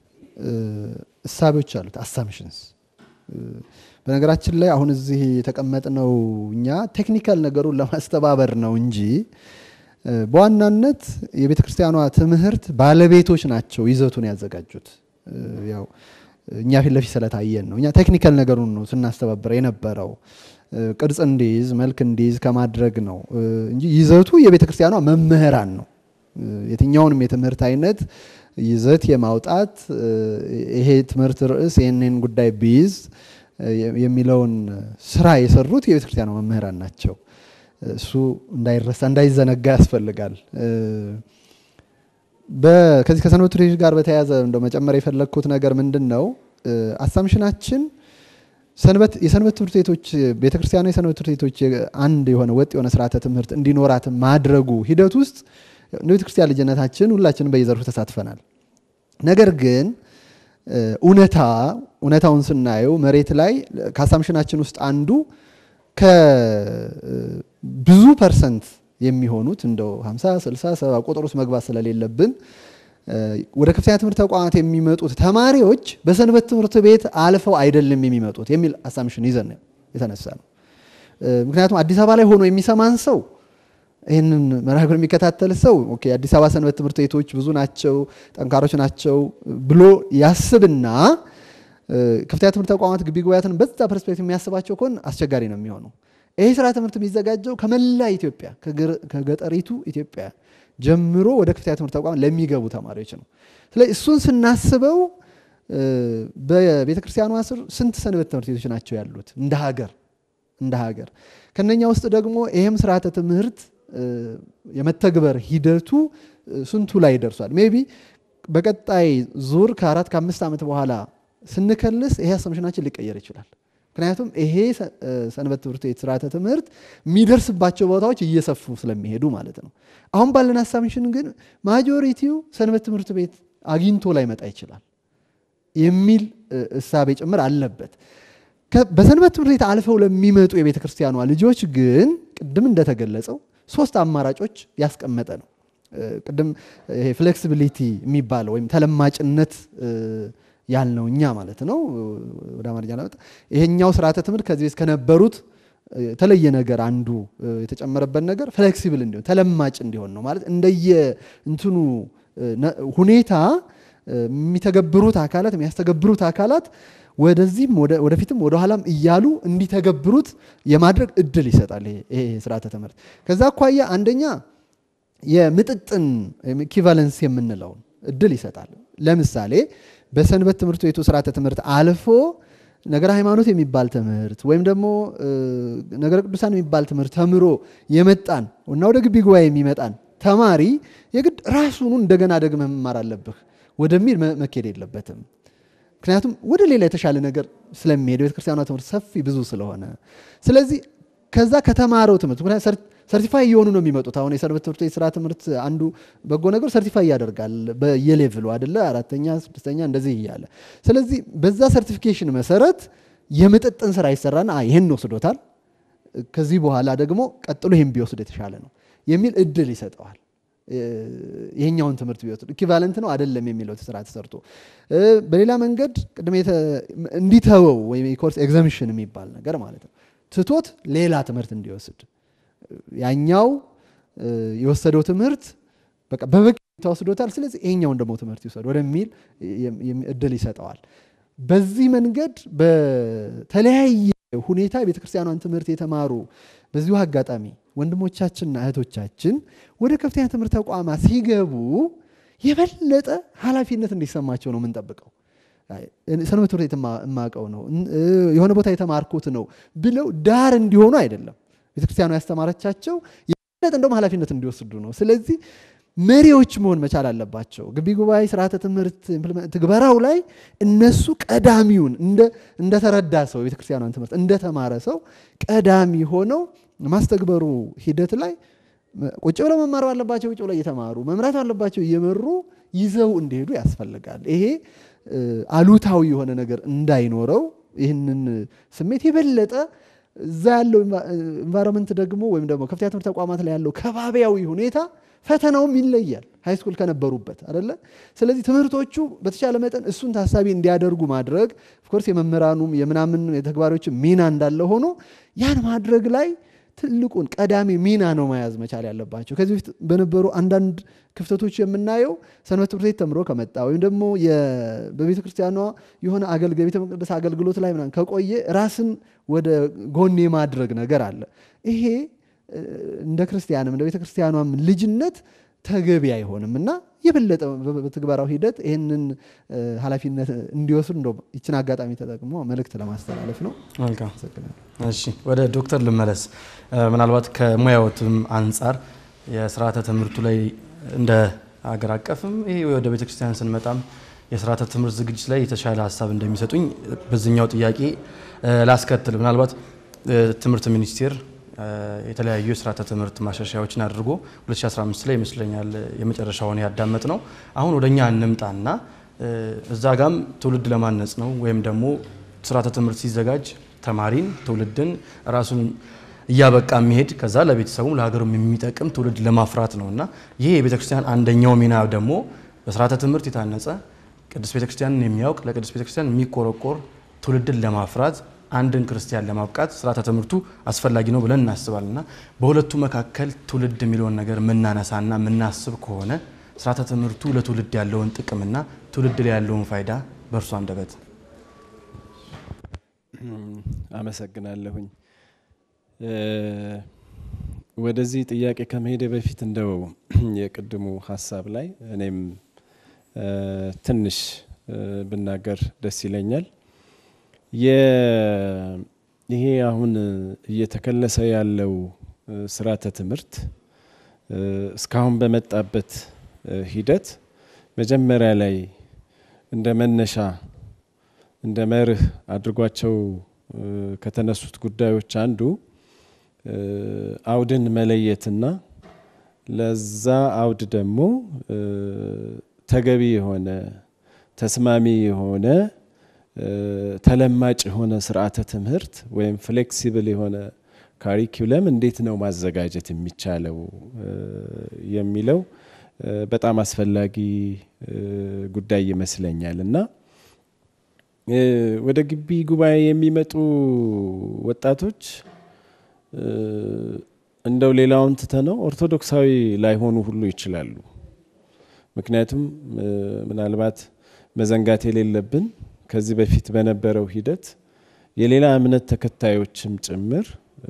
እሳቤዎች አሉት፣ አሳምሽንስ። በነገራችን ላይ አሁን እዚህ የተቀመጥነው እኛ ቴክኒካል ነገሩን ለማስተባበር ነው እንጂ በዋናነት የቤተ ክርስቲያኗ ትምህርት ባለቤቶች ናቸው ይዘቱን ያዘጋጁት። ያው እኛ ፊት ለፊት ስለታየን ነው። እኛ ቴክኒካል ነገሩን ነው ስናስተባብር የነበረው ቅርጽ እንዲይዝ መልክ እንዲይዝ ከማድረግ ነው እንጂ ይዘቱ የቤተ ክርስቲያኗ መምህራን ነው። የትኛውንም የትምህርት አይነት ይዘት የማውጣት ይሄ ትምህርት ርዕስ ይህንን ጉዳይ ቢይዝ የሚለውን ስራ የሰሩት የቤተ ክርስቲያኗ መምህራን ናቸው። እሱ እንዳይረሳ እንዳይዘነጋ ያስፈልጋል። ከዚህ ከሰንበት ትምህርት ቤቶች ጋር በተያያዘ እንደው መጨመር የፈለግኩት ነገር ምንድን ነው? አሳምሽናችን የሰንበት ትምህርት ቤቶች ቤተክርስቲያኑ የሰንበት ትምህርት ቤቶች አንድ የሆነ ወጥ የሆነ ስርዓተ ትምህርት እንዲኖራት ማድረጉ ሂደት ውስጥ እንደ ቤተክርስቲያን ልጅነታችን ሁላችንም በየዘርፉ ተሳትፈናል። ነገር ግን እውነታ እውነታውን ስናየው መሬት ላይ ከአሳምሽናችን ውስጥ አንዱ ከብዙ ፐርሰንት የሚሆኑት እንደው 50 60 70 ቁጥር ውስጥ መግባት ስለሌለብን ወደ ከፍተኛ ትምህርት ተቋማት የሚመጡት ተማሪዎች በሰንበት ትምህርት ቤት አልፈው አይደለም የሚመጡት የሚል አሳምሽን ይዘን የተነሳ ነው። ምክንያቱም አዲስ አበባ ላይ ሆኖ የሚሰማን ሰው ይህንን መርሃ ግብር የሚከታተል ሰው ኦኬ አዲስ አበባ ሰንበት ትምህርት ቤቶች ብዙ ናቸው፣ ጠንካሮች ናቸው ብሎ ያስብና ከፍተኛ ትምህርት ተቋማት ግቢ ጉባኤያትን በዛ ፐርስፔክቲቭ የሚያስባቸው ከሆነ አስቸጋሪ ነው የሚሆነው። ይሄ ስራ ትምህርት የሚዘጋጀው ከመላ ኢትዮጵያ ከገጠሪቱ ኢትዮጵያ ጀምሮ ወደ ከፍተኛ ትምህርት ተቋም ለሚገቡ ተማሪዎች ነው። ስለዚህ እሱን ስናስበው በቤተ ክርስቲያኗ ስር ስንት ሰንበት ትምህርት ቤቶች ናቸው ያሉት እንደ ሀገር እንደ ሀገር ከነኛ ውስጥ ደግሞ ይሄም ስርዓተ ትምህርት የመተግበር ሂደቱ ስንቱ ላይ ደርሷል? ሜቢ በቀጣይ ዙር ከአራት ከአምስት ዓመት በኋላ ስንከልስ ይሄ አሰምሽናችን ሊቀየር ይችላል። ምክንያቱም ይሄ ሰንበት ትምህርት ቤት ስርዓተ ትምህርት የሚደርስባቸው ቦታዎች እየሰፉ ስለሚሄዱ ማለት ነው። አሁን ባለን አሳምሽን ግን ማጆሪቲው ሰንበት ትምህርት ቤት አግኝቶ ላይ መጣ ይችላል የሚል እሳቤ ጭምር አለበት። በሰንበት ትምህርት ቤት አልፈው ለሚመጡ የቤተ ክርስቲያኗ ልጆች ግን ቅድም እንደተገለጸው ሶስት አማራጮች ያስቀመጠ ነው። ቅድም ይሄ ፍሌክሲቢሊቲ የሚባለው ወይም ተለማጭነት ያልነው እኛ ማለት ነው። ወደ አማርኛ ለመጣ ይሄኛው ስርዓተ ትምህርት ከዚህ በፊት ከነበሩት የተለየ ነገር አንዱ የተጨመረበት ነገር ፍሌክሲብል እንዲሆን ተለማጭ እንዲሆን ነው ማለት እንደየ እንትኑ ሁኔታ የሚተገብሩት አካላት የሚያስተገብሩት አካላት ወደዚህም ወደፊትም ወደኋላም እያሉ እንዲተገብሩት የማድረግ እድል ይሰጣል ይሄ ስርዓተ ትምህርት። ከዛ አኳያ አንደኛ የምጥጥን ኢኪቫለንስ የምንለውን እድል ይሰጣል። ለምሳሌ በሰንበት ትምህርት ቤቱ ስርዓተ ትምህርት አልፎ ነገረ ሃይማኖት የሚባል ትምህርት ወይም ደግሞ ነገረ ቅዱሳን የሚባል ትምህርት ተምሮ የመጣን እና ወደ ግቢ ጉባኤ የሚመጣን ተማሪ የግድ ራሱኑ እንደገና ደግመህ መማር አለብህ ወደሚል መኬድ የለበትም። ምክንያቱም ወደ ሌላ የተሻለ ነገር ስለሚሄድ ቤተክርስቲያኗ ትምህርት ሰፊ ብዙ ስለሆነ፣ ስለዚህ ከዛ ከተማረው ትምህርት ምክንያቱም ሰርቲፋይ እየሆኑ ነው የሚመጡት። አሁን የሰንበት ትምህርት ቤት ስራ ትምህርት አንዱ በጎ ነገር ሰርቲፋይ ያደርጋል በየሌቭሉ አደለ፣ አራተኛ ስድስተኛ እንደዚህ እያለ። ስለዚህ በዛ ሰርቲፊኬሽን መሰረት የምጥጥን ስራ ይሰራና ይህን ወስዶታል፣ ከዚህ በኋላ ደግሞ ቀጥሎ ይህን ቢወስድ የተሻለ ነው የሚል እድል ይሰጠዋል። ይሄኛውን ትምህርት ቢወስድ ኢኪቫለንት ነው አይደለም የሚለው ስራ ተሰርቶ፣ በሌላ መንገድ ቅድም እንዲተወው ወይም የኮርስ ኤግዘምሽን የሚባል ነገር ማለት ነው ትቶት ሌላ ትምህርት እንዲወስድ ያኛው የወሰደው ትምህርት በቃ በበቂ ተወስዶታል። ስለዚህ ይሄኛውን ደግሞ ትምህርት ይውሰድ ወደሚል እድል ይሰጠዋል። በዚህ መንገድ በተለያየ ሁኔታ የቤተክርስቲያኗን ትምህርት የተማሩ በዚሁ አጋጣሚ ወንድሞቻችንና እህቶቻችን ወደ ከፍተኛ ትምህርት ተቋማት ሲገቡ የበለጠ ኃላፊነት እንዲሰማቸው ነው የምንጠብቀው። ሰንበት ትምህርት ቤት የማውቀው ነው የሆነ ቦታ የተማርኩት ነው ብለው ዳር እንዲሆኑ አይደለም ቤተክርስቲያኗ ያስተማረቻቸው የበለጠ እንደውም ኃላፊነት እንዲወስዱ ነው። ስለዚህ መሪዎች መሆን መቻል አለባቸው። ግቢ ጉባኤ ስርዓተ ትምህርት ትግበራው ላይ እነሱ ቀዳሚውን እንደተረዳ ሰው የቤተክርስቲያኗን ትምህርት እንደተማረ ሰው ቀዳሚ ሆነው ማስተግበሩ ሂደት ላይ ቁጭ ብለው መማር ባለባቸው ቁጭ ብለው እየተማሩ መምራት ባለባቸው እየመሩ ይዘው እንዲሄዱ ያስፈልጋል። ይሄ አሉታዊ የሆነ ነገር እንዳይኖረው ይህንን ስሜት የበለጠ እዛ ያለው ኢንቫይሮንመንት ደግሞ ወይም ደግሞ ከፍተኛ ትምህርት ተቋማት ላይ ያለው ከባቢያዊ ሁኔታ ፈተናውም ይለያል ሃይስኩል ከነበሩበት አደለ። ስለዚህ ትምህርቶቹ በተቻለ መጠን እሱን ታሳቢ እንዲያደርጉ ማድረግ ኦፍኮርስ የመምህራኑም የምናምን የተግባሪዎች ሚና እንዳለ ሆኖ ያን ማድረግ ላይ ትልቁን ቀዳሚ ሚና ነው መያዝ መቻል ያለባቸው። ከዚህ በፊት በነበሩ አንዳንድ ክፍተቶች የምናየው ሰንበት ትምህርት ቤት ተምሮ ከመጣ ወይም ደግሞ በቤተ ክርስቲያኗ የሆነ አገልግሎት ቤተ መቅደስ አገልግሎት ላይ ምናምን ከቆየ ራስን ወደ ጎን የማድረግ ነገር አለ። ይሄ እንደ ክርስቲያንም እንደ ቤተ ክርስቲያኗም ልጅነት ተገቢ አይሆንም እና የበለጠ በትግበራው ሂደት ይህንን ኃላፊነት እንዲወስዱ እንደ ይችን አጋጣሚ ተጠቅሞ መልእክት ለማስተላለፍ ነው። መልካም። እሺ ወደ ዶክተር ልመለስ። ምናልባት ከሙያዎትም አንጻር የስርዓተ ትምህርቱ ላይ እንደ አገር አቀፍም ይሄ ወደ ቤተ ክርስቲያን ስንመጣም የስርዓተ ትምህርት ዝግጅት ላይ የተሻለ ሀሳብ እንደሚሰጡኝ በዚኛው ጥያቄ ላስከትል። ምናልባት ትምህርት ሚኒስቴር የተለያዩ የስርዓተ ትምህርት ማሻሻያዎችን አድርጎ 2015 ላይ ይመስለኛል የመጨረሻውን ያዳመጥ ነው። አሁን ወደ እኛ እንምጣና እዛ ጋም ትውልድ ለማነጽ ነው ወይም ደግሞ ስርዓተ ትምህርት ሲዘጋጅ ተማሪን ትውልድን ራሱን እያበቃ የሚሄድ ከዛ ለቤተሰቡም ለሀገሩም የሚጠቅም ትውልድ ለማፍራት ነው እና ይህ የቤተ ክርስቲያን አንደኛው ሚና ደግሞ በስርዓተ ትምህርት የታነጸ ቅድስት ቤተ ክርስቲያንን የሚያውቅ ለቅድስት ቤተ ክርስቲያን የሚቆረቆር ትውልድን ለማፍራት አንድን ክርስቲያን ለማብቃት ስርዓተ ትምህርቱ አስፈላጊ ነው ብለን እናስባለን እና በሁለቱ መካከል ትውልድ የሚለውን ነገር የምናነሳና የምናስብ ከሆነ ስርዓተ ትምህርቱ ለትውልድ ያለውን ጥቅምና ትውልድ ላይ ያለውን ፋይዳ በእርሱ አንደበት አመሰግናለሁኝ። ወደዚህ ጥያቄ ከመሄደ በፊት እንደው የቅድሙ ሀሳብ ላይ እኔም ትንሽ ብናገር ደስ ይለኛል። ይሄ አሁን እየተከለሰ ያለው ስርዓተ ትምህርት እስካሁን በመጣበት ሂደት መጀመሪያ ላይ እንደ መነሻ እንደ መርህ አድርጓቸው ከተነሱት ጉዳዮች አንዱ አውድን መለየትና ለዛ አውድ ደግሞ ተገቢ የሆነ ተስማሚ የሆነ ተለማጭ የሆነ ስርዓተ ትምህርት ወይም ፍሌክሲብል የሆነ ካሪኩለም እንዴት ነው ማዘጋጀት የሚቻለው የሚለው በጣም አስፈላጊ ጉዳይ ይመስለኛል እና ወደ ግቢ ጉባኤ የሚመጡ ወጣቶች እንደው ሌላውን ትተነው ኦርቶዶክሳዊ ላይሆኑ ሁሉ ይችላሉ። ምክንያቱም ምናልባት መዘንጋት የሌለብን ከዚህ በፊት በነበረው ሂደት የሌላ እምነት ተከታዮችም ጭምር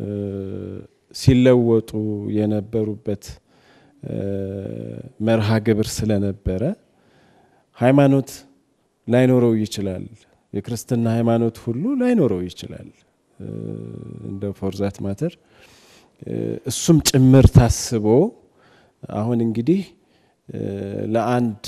ሲለወጡ የነበሩበት መርሃ ግብር ስለነበረ ሃይማኖት ላይኖረው ይችላል። የክርስትና ሃይማኖት ሁሉ ላይኖረው ይችላል። እንደ ፎርዛት ማተር እሱም ጭምር ታስቦ አሁን እንግዲህ ለአንድ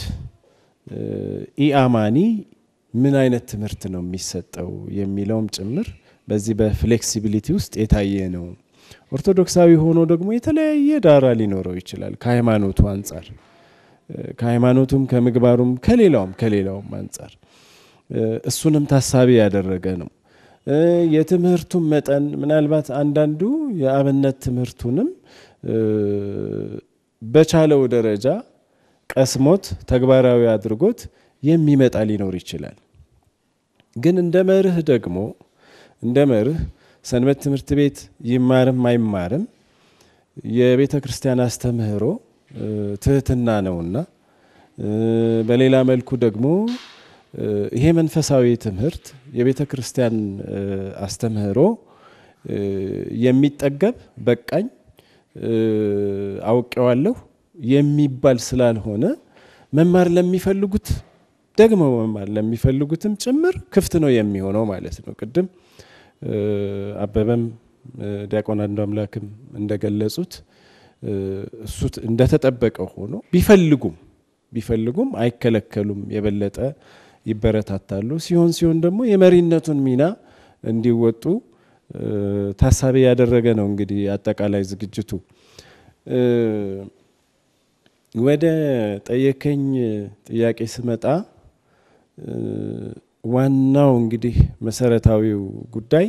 ኢአማኒ ምን አይነት ትምህርት ነው የሚሰጠው የሚለውም ጭምር በዚህ በፍሌክሲቢሊቲ ውስጥ የታየ ነው። ኦርቶዶክሳዊ ሆኖ ደግሞ የተለያየ ዳራ ሊኖረው ይችላል ከሃይማኖቱ አንጻር ከሃይማኖቱም ከምግባሩም ከሌላውም ከሌላውም አንጻር እሱንም ታሳቢ ያደረገ ነው። የትምህርቱም መጠን ምናልባት አንዳንዱ የአብነት ትምህርቱንም በቻለው ደረጃ ቀስሞት ተግባራዊ አድርጎት የሚመጣ ሊኖር ይችላል። ግን እንደ መርህ ደግሞ እንደ መርህ ሰንበት ትምህርት ቤት ይማርም አይማርም የቤተ ክርስቲያን አስተምህሮ ትህትና ነውና፣ በሌላ መልኩ ደግሞ ይሄ መንፈሳዊ ትምህርት የቤተ ክርስቲያን አስተምህሮ የሚጠገብ በቃኝ አውቄዋለሁ የሚባል ስላልሆነ መማር ለሚፈልጉት ደግሞ መማር ለሚፈልጉትም ጭምር ክፍት ነው የሚሆነው ማለት ነው። ቅድም አበበም ዲያቆን አንዱ አምላክም እንደገለጹት እሱ እንደተጠበቀ ሆኖ ቢፈልጉም ቢፈልጉም አይከለከሉም፣ የበለጠ ይበረታታሉ። ሲሆን ሲሆን ደግሞ የመሪነቱን ሚና እንዲወጡ ታሳቢ ያደረገ ነው። እንግዲህ አጠቃላይ ዝግጅቱ ወደ ጠየከኝ ጥያቄ ስመጣ ዋናው እንግዲህ መሰረታዊው ጉዳይ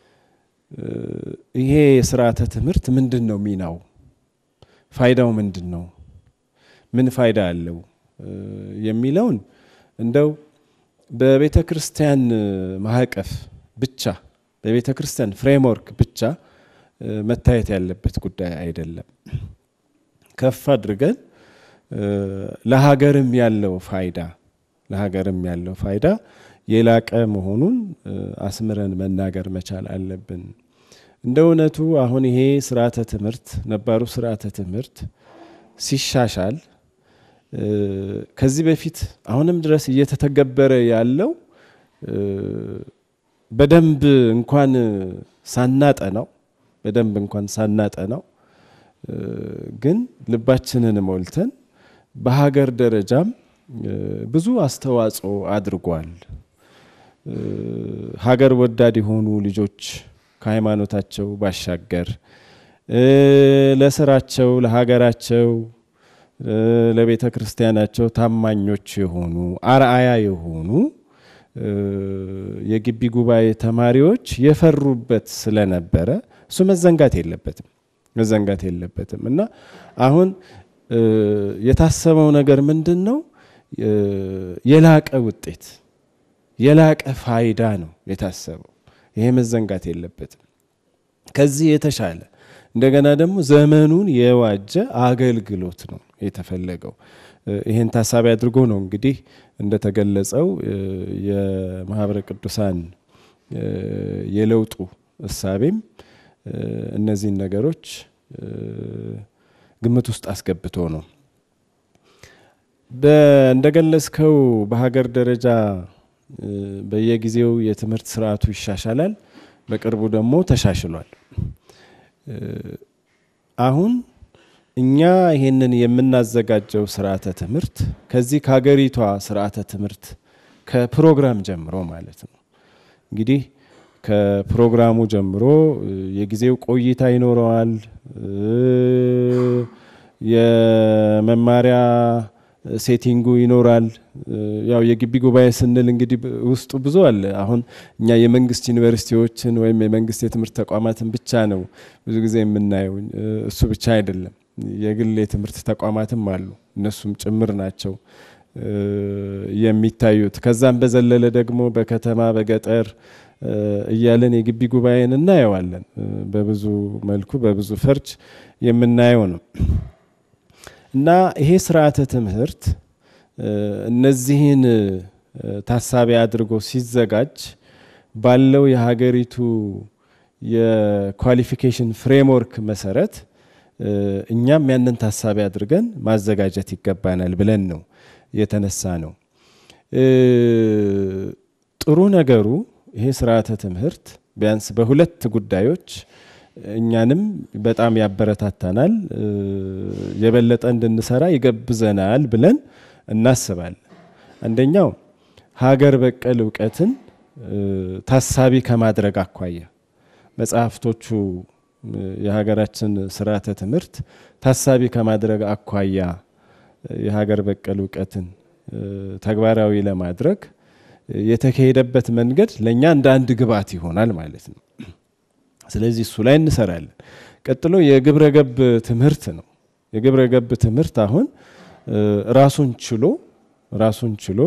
ይሄ የስርዓተ ትምህርት ምንድን ነው ሚናው? ፋይዳው ምንድን ነው? ምን ፋይዳ አለው የሚለውን እንደው በቤተ ክርስቲያን ማዕቀፍ ብቻ በቤተ ክርስቲያን ፍሬምወርክ ብቻ መታየት ያለበት ጉዳይ አይደለም። ከፍ አድርገን ለሀገርም ያለው ፋይዳ ለሀገርም ያለው ፋይዳ የላቀ መሆኑን አስምረን መናገር መቻል አለብን። እንደ እውነቱ አሁን ይሄ ስርዓተ ትምህርት ነባሩ ስርዓተ ትምህርት ሲሻሻል ከዚህ በፊት አሁንም ድረስ እየተተገበረ ያለው በደንብ እንኳን ሳናጠናው በደንብ እንኳን ሳናጠናው ግን ልባችንን ሞልተን በሀገር ደረጃም ብዙ አስተዋጽኦ አድርጓል። ሀገር ወዳድ የሆኑ ልጆች ከሃይማኖታቸው ባሻገር ለስራቸው፣ ለሀገራቸው፣ ለቤተ ክርስቲያናቸው ታማኞች የሆኑ አርአያ የሆኑ የግቢ ጉባኤ ተማሪዎች የፈሩበት ስለነበረ እሱ መዘንጋት የለበትም መዘንጋት የለበትም እና አሁን የታሰበው ነገር ምንድን ነው? የላቀ ውጤት የላቀ ፋይዳ ነው የታሰበው። ይሄ መዘንጋት የለበትም። ከዚህ የተሻለ እንደገና ደግሞ ዘመኑን የዋጀ አገልግሎት ነው የተፈለገው። ይህን ታሳቢ አድርጎ ነው እንግዲህ እንደተገለጸው የማህበረ ቅዱሳን የለውጡ እሳቤም እነዚህን ነገሮች ግምት ውስጥ አስገብቶ ነው። እንደገለጽከው በሀገር ደረጃ በየጊዜው የትምህርት ስርዓቱ ይሻሻላል። በቅርቡ ደግሞ ተሻሽሏል። አሁን እኛ ይሄንን የምናዘጋጀው ስርዓተ ትምህርት ከዚህ ከሀገሪቷ ስርዓተ ትምህርት ከፕሮግራም ጀምሮ ማለት ነው እንግዲህ ከፕሮግራሙ ጀምሮ የጊዜው ቆይታ ይኖረዋል። የመማሪያ ሴቲንጉ ይኖራል። ያው የግቢ ጉባኤ ስንል እንግዲህ ውስጡ ብዙ አለ። አሁን እኛ የመንግስት ዩኒቨርሲቲዎችን ወይም የመንግስት የትምህርት ተቋማትን ብቻ ነው ብዙ ጊዜ የምናየው። እሱ ብቻ አይደለም፣ የግል የትምህርት ተቋማትም አሉ። እነሱም ጭምር ናቸው የሚታዩት። ከዛም በዘለለ ደግሞ በከተማ በገጠር እያለን የግቢ ጉባኤን እናየዋለን። በብዙ መልኩ በብዙ ፈርጅ የምናየው ነው እና ይሄ ስርዓተ ትምህርት እነዚህን ታሳቢ አድርጎ ሲዘጋጅ ባለው የሀገሪቱ የኳሊፊኬሽን ፍሬምወርክ መሰረት እኛም ያንን ታሳቢ አድርገን ማዘጋጀት ይገባናል ብለን ነው የተነሳ ነው። ጥሩ ነገሩ ይሄ ስርዓተ ትምህርት ቢያንስ በሁለት ጉዳዮች እኛንም በጣም ያበረታታናል፣ የበለጠ እንድንሰራ ይገብዘናል ብለን እናስባለን። አንደኛው ሀገር በቀል እውቀትን ታሳቢ ከማድረግ አኳያ መጽሐፍቶቹ የሀገራችን ስርዓተ ትምህርት ታሳቢ ከማድረግ አኳያ የሀገር በቀል እውቀትን ተግባራዊ ለማድረግ የተካሄደበት መንገድ ለእኛ እንደ አንድ ግብዓት ይሆናል ማለት ነው። ስለዚህ እሱ ላይ እንሰራለን። ቀጥሎ የግብረ ገብ ትምህርት ነው። የግብረ ገብ ትምህርት አሁን ራሱን ችሎ ራሱን ችሎ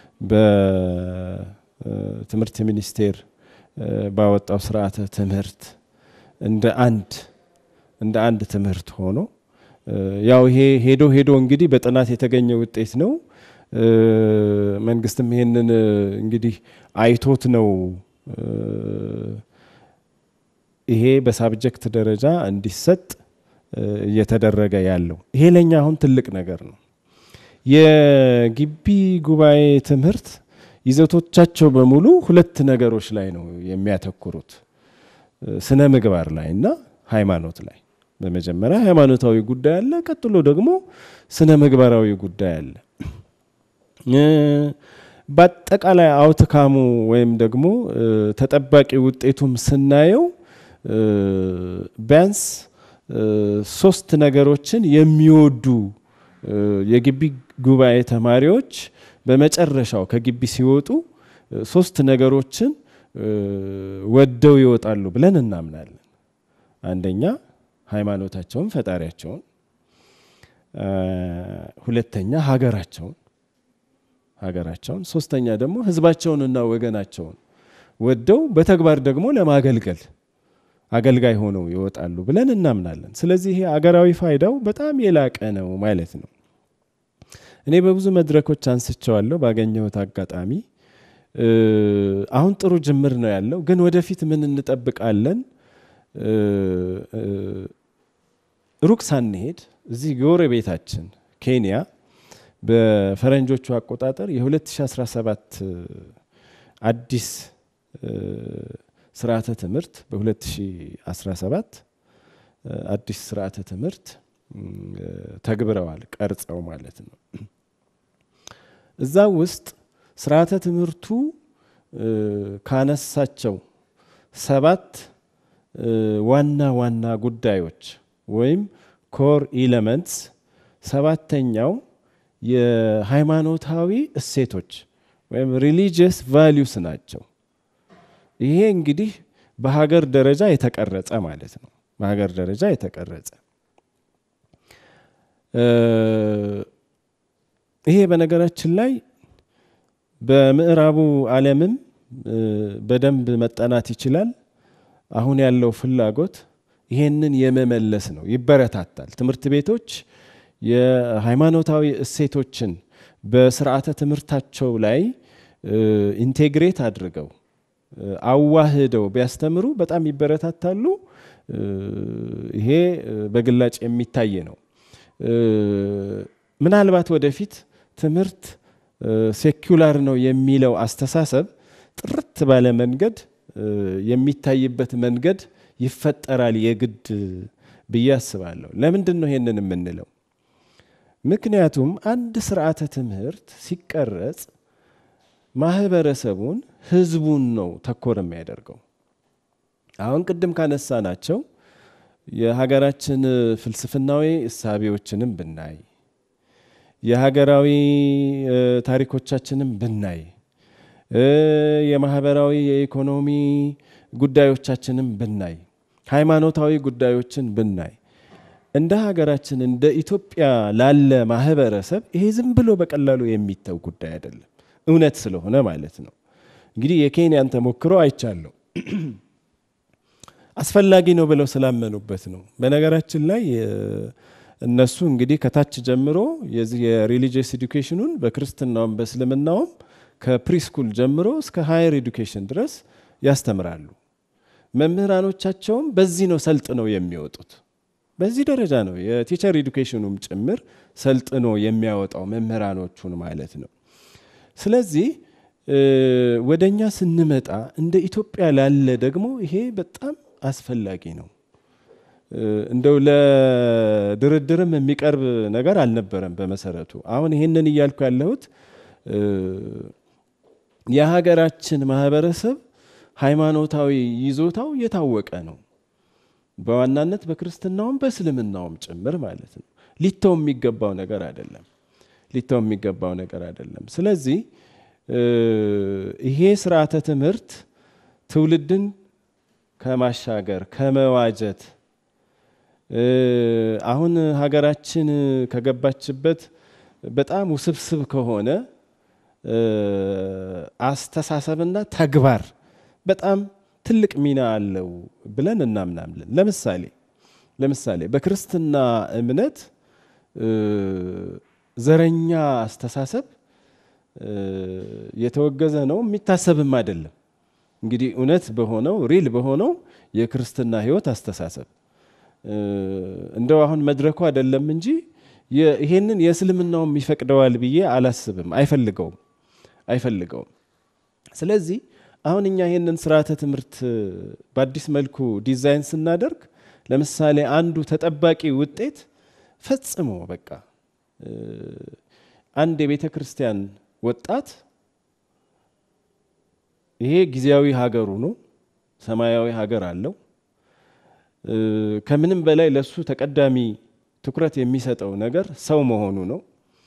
በትምህርት ሚኒስቴር ባወጣው ስርዓተ ትምህርት እንደ አንድ እንደ አንድ ትምህርት ሆኖ ያው ይሄ ሄዶ ሄዶ እንግዲህ በጥናት የተገኘ ውጤት ነው። መንግስትም ይሄንን እንግዲህ አይቶት ነው ይሄ በሳብጀክት ደረጃ እንዲሰጥ እየተደረገ ያለው። ይሄ ለኛ አሁን ትልቅ ነገር ነው። የግቢ ጉባኤ ትምህርት ይዘቶቻቸው በሙሉ ሁለት ነገሮች ላይ ነው የሚያተኩሩት፣ ስነ ምግባር ላይ እና ሃይማኖት ላይ። በመጀመሪያ ሃይማኖታዊ ጉዳይ አለ፣ ቀጥሎ ደግሞ ስነ ምግባራዊ ጉዳይ አለ። በአጠቃላይ አውትካሙ ወይም ደግሞ ተጠባቂ ውጤቱም ስናየው ቢያንስ ሶስት ነገሮችን የሚወዱ የግቢ ጉባኤ ተማሪዎች በመጨረሻው ከግቢ ሲወጡ ሶስት ነገሮችን ወደው ይወጣሉ ብለን እናምናለን። አንደኛ ሃይማኖታቸውን፣ ፈጣሪያቸውን፣ ሁለተኛ ሀገራቸውን ሀገራቸውን፣ ሶስተኛ ደግሞ ህዝባቸውንና ወገናቸውን ወደው በተግባር ደግሞ ለማገልገል አገልጋይ ሆነው ይወጣሉ ብለን እናምናለን። ስለዚህ ይሄ አገራዊ ፋይዳው በጣም የላቀ ነው ማለት ነው። እኔ በብዙ መድረኮች አንስቸዋለሁ ባገኘሁት አጋጣሚ። አሁን ጥሩ ጅምር ነው ያለው፣ ግን ወደፊት ምን እንጠብቃለን? ሩቅ ሳንሄድ እዚህ ጎረቤታችን ኬንያ በፈረንጆቹ አቆጣጠር የ2017 አዲስ ስርዓተ ትምህርት በ2017 አዲስ ስርዓተ ትምህርት ተግብረዋል፣ ቀርጸው ማለት ነው። እዛ ውስጥ ስርዓተ ትምህርቱ ካነሳቸው ሰባት ዋና ዋና ጉዳዮች ወይም ኮር ኢለመንትስ ሰባተኛው የሃይማኖታዊ እሴቶች ወይም ሪሊጂየስ ቫሊዩስ ናቸው። ይሄ እንግዲህ በሀገር ደረጃ የተቀረጸ ማለት ነው። በሀገር ደረጃ የተቀረጸ ይሄ በነገራችን ላይ በምዕራቡ ዓለምም በደንብ መጠናት ይችላል። አሁን ያለው ፍላጎት ይሄንን የመመለስ ነው። ይበረታታል። ትምህርት ቤቶች የሃይማኖታዊ እሴቶችን በስርዓተ ትምህርታቸው ላይ ኢንቴግሬት አድርገው አዋህደው ቢያስተምሩ በጣም ይበረታታሉ። ይሄ በግላጭ የሚታይ ነው። ምናልባት ወደፊት ትምህርት ሴኩላር ነው የሚለው አስተሳሰብ ጥርት ባለ መንገድ የሚታይበት መንገድ ይፈጠራል የግድ ብዬ አስባለሁ። ለምንድን ነው ይሄንን የምንለው? ምክንያቱም አንድ ስርዓተ ትምህርት ሲቀረጽ ማህበረሰቡን ህዝቡን ነው ተኮር የሚያደርገው። አሁን ቅድም ካነሳ ናቸው የሀገራችን ፍልስፍናዊ እሳቤዎችንም ብናይ የሀገራዊ ታሪኮቻችንም ብናይ የማህበራዊ የኢኮኖሚ ጉዳዮቻችንም ብናይ ሃይማኖታዊ ጉዳዮችን ብናይ እንደ ሀገራችን እንደ ኢትዮጵያ ላለ ማህበረሰብ ይሄ ዝም ብሎ በቀላሉ የሚተው ጉዳይ አይደለም። እውነት ስለሆነ ማለት ነው። እንግዲህ የኬንያን ተሞክሮ አይቻለሁ። አስፈላጊ ነው ብለው ስላመኑበት ነው። በነገራችን ላይ እነሱ እንግዲህ ከታች ጀምሮ የዚህ የሪሊጂየስ ኤዱኬሽኑን በክርስትናውም በእስልምናውም ከፕሪስኩል ጀምሮ እስከ ሃየር ኤዱኬሽን ድረስ ያስተምራሉ። መምህራኖቻቸውም በዚህ ነው ሰልጥነው የሚወጡት። በዚህ ደረጃ ነው የቲቸር ኤዱኬሽኑም ጭምር ሰልጥኖ የሚያወጣው መምህራኖቹን ማለት ነው። ስለዚህ ወደ እኛ ስንመጣ እንደ ኢትዮጵያ ላለ ደግሞ ይሄ በጣም አስፈላጊ ነው። እንደው ለድርድርም የሚቀርብ ነገር አልነበረም በመሰረቱ። አሁን ይህንን እያልኩ ያለሁት የሀገራችን ማህበረሰብ ሃይማኖታዊ ይዞታው የታወቀ ነው። በዋናነት በክርስትናውም በእስልምናውም ጭምር ማለት ነው። ሊተው የሚገባው ነገር አይደለም። ሊተው የሚገባው ነገር አይደለም። ስለዚህ ይሄ ስርዓተ ትምህርት ትውልድን ከማሻገር ከመዋጀት አሁን ሀገራችን ከገባችበት በጣም ውስብስብ ከሆነ አስተሳሰብና ተግባር በጣም ትልቅ ሚና አለው ብለን እናምናለን። ለምሳሌ ለምሳሌ በክርስትና እምነት ዘረኛ አስተሳሰብ የተወገዘ ነው፣ የሚታሰብም አይደለም። እንግዲህ እውነት በሆነው ሪል በሆነው የክርስትና ሕይወት አስተሳሰብ እንደው አሁን መድረኩ አይደለም እንጂ ይሄንን የእስልምናውም ይፈቅደዋል ብዬ አላስብም። አይፈልገውም አይፈልገውም። ስለዚህ አሁን እኛ ይሄንን ስርዓተ ትምህርት በአዲስ መልኩ ዲዛይን ስናደርግ ለምሳሌ አንዱ ተጠባቂ ውጤት ፈጽሞ በቃ አንድ የቤተ ክርስቲያን ወጣት ይሄ ጊዜያዊ ሀገሩ ነው፣ ሰማያዊ ሀገር አለው። ከምንም በላይ ለሱ ተቀዳሚ ትኩረት የሚሰጠው ነገር ሰው መሆኑ ነው።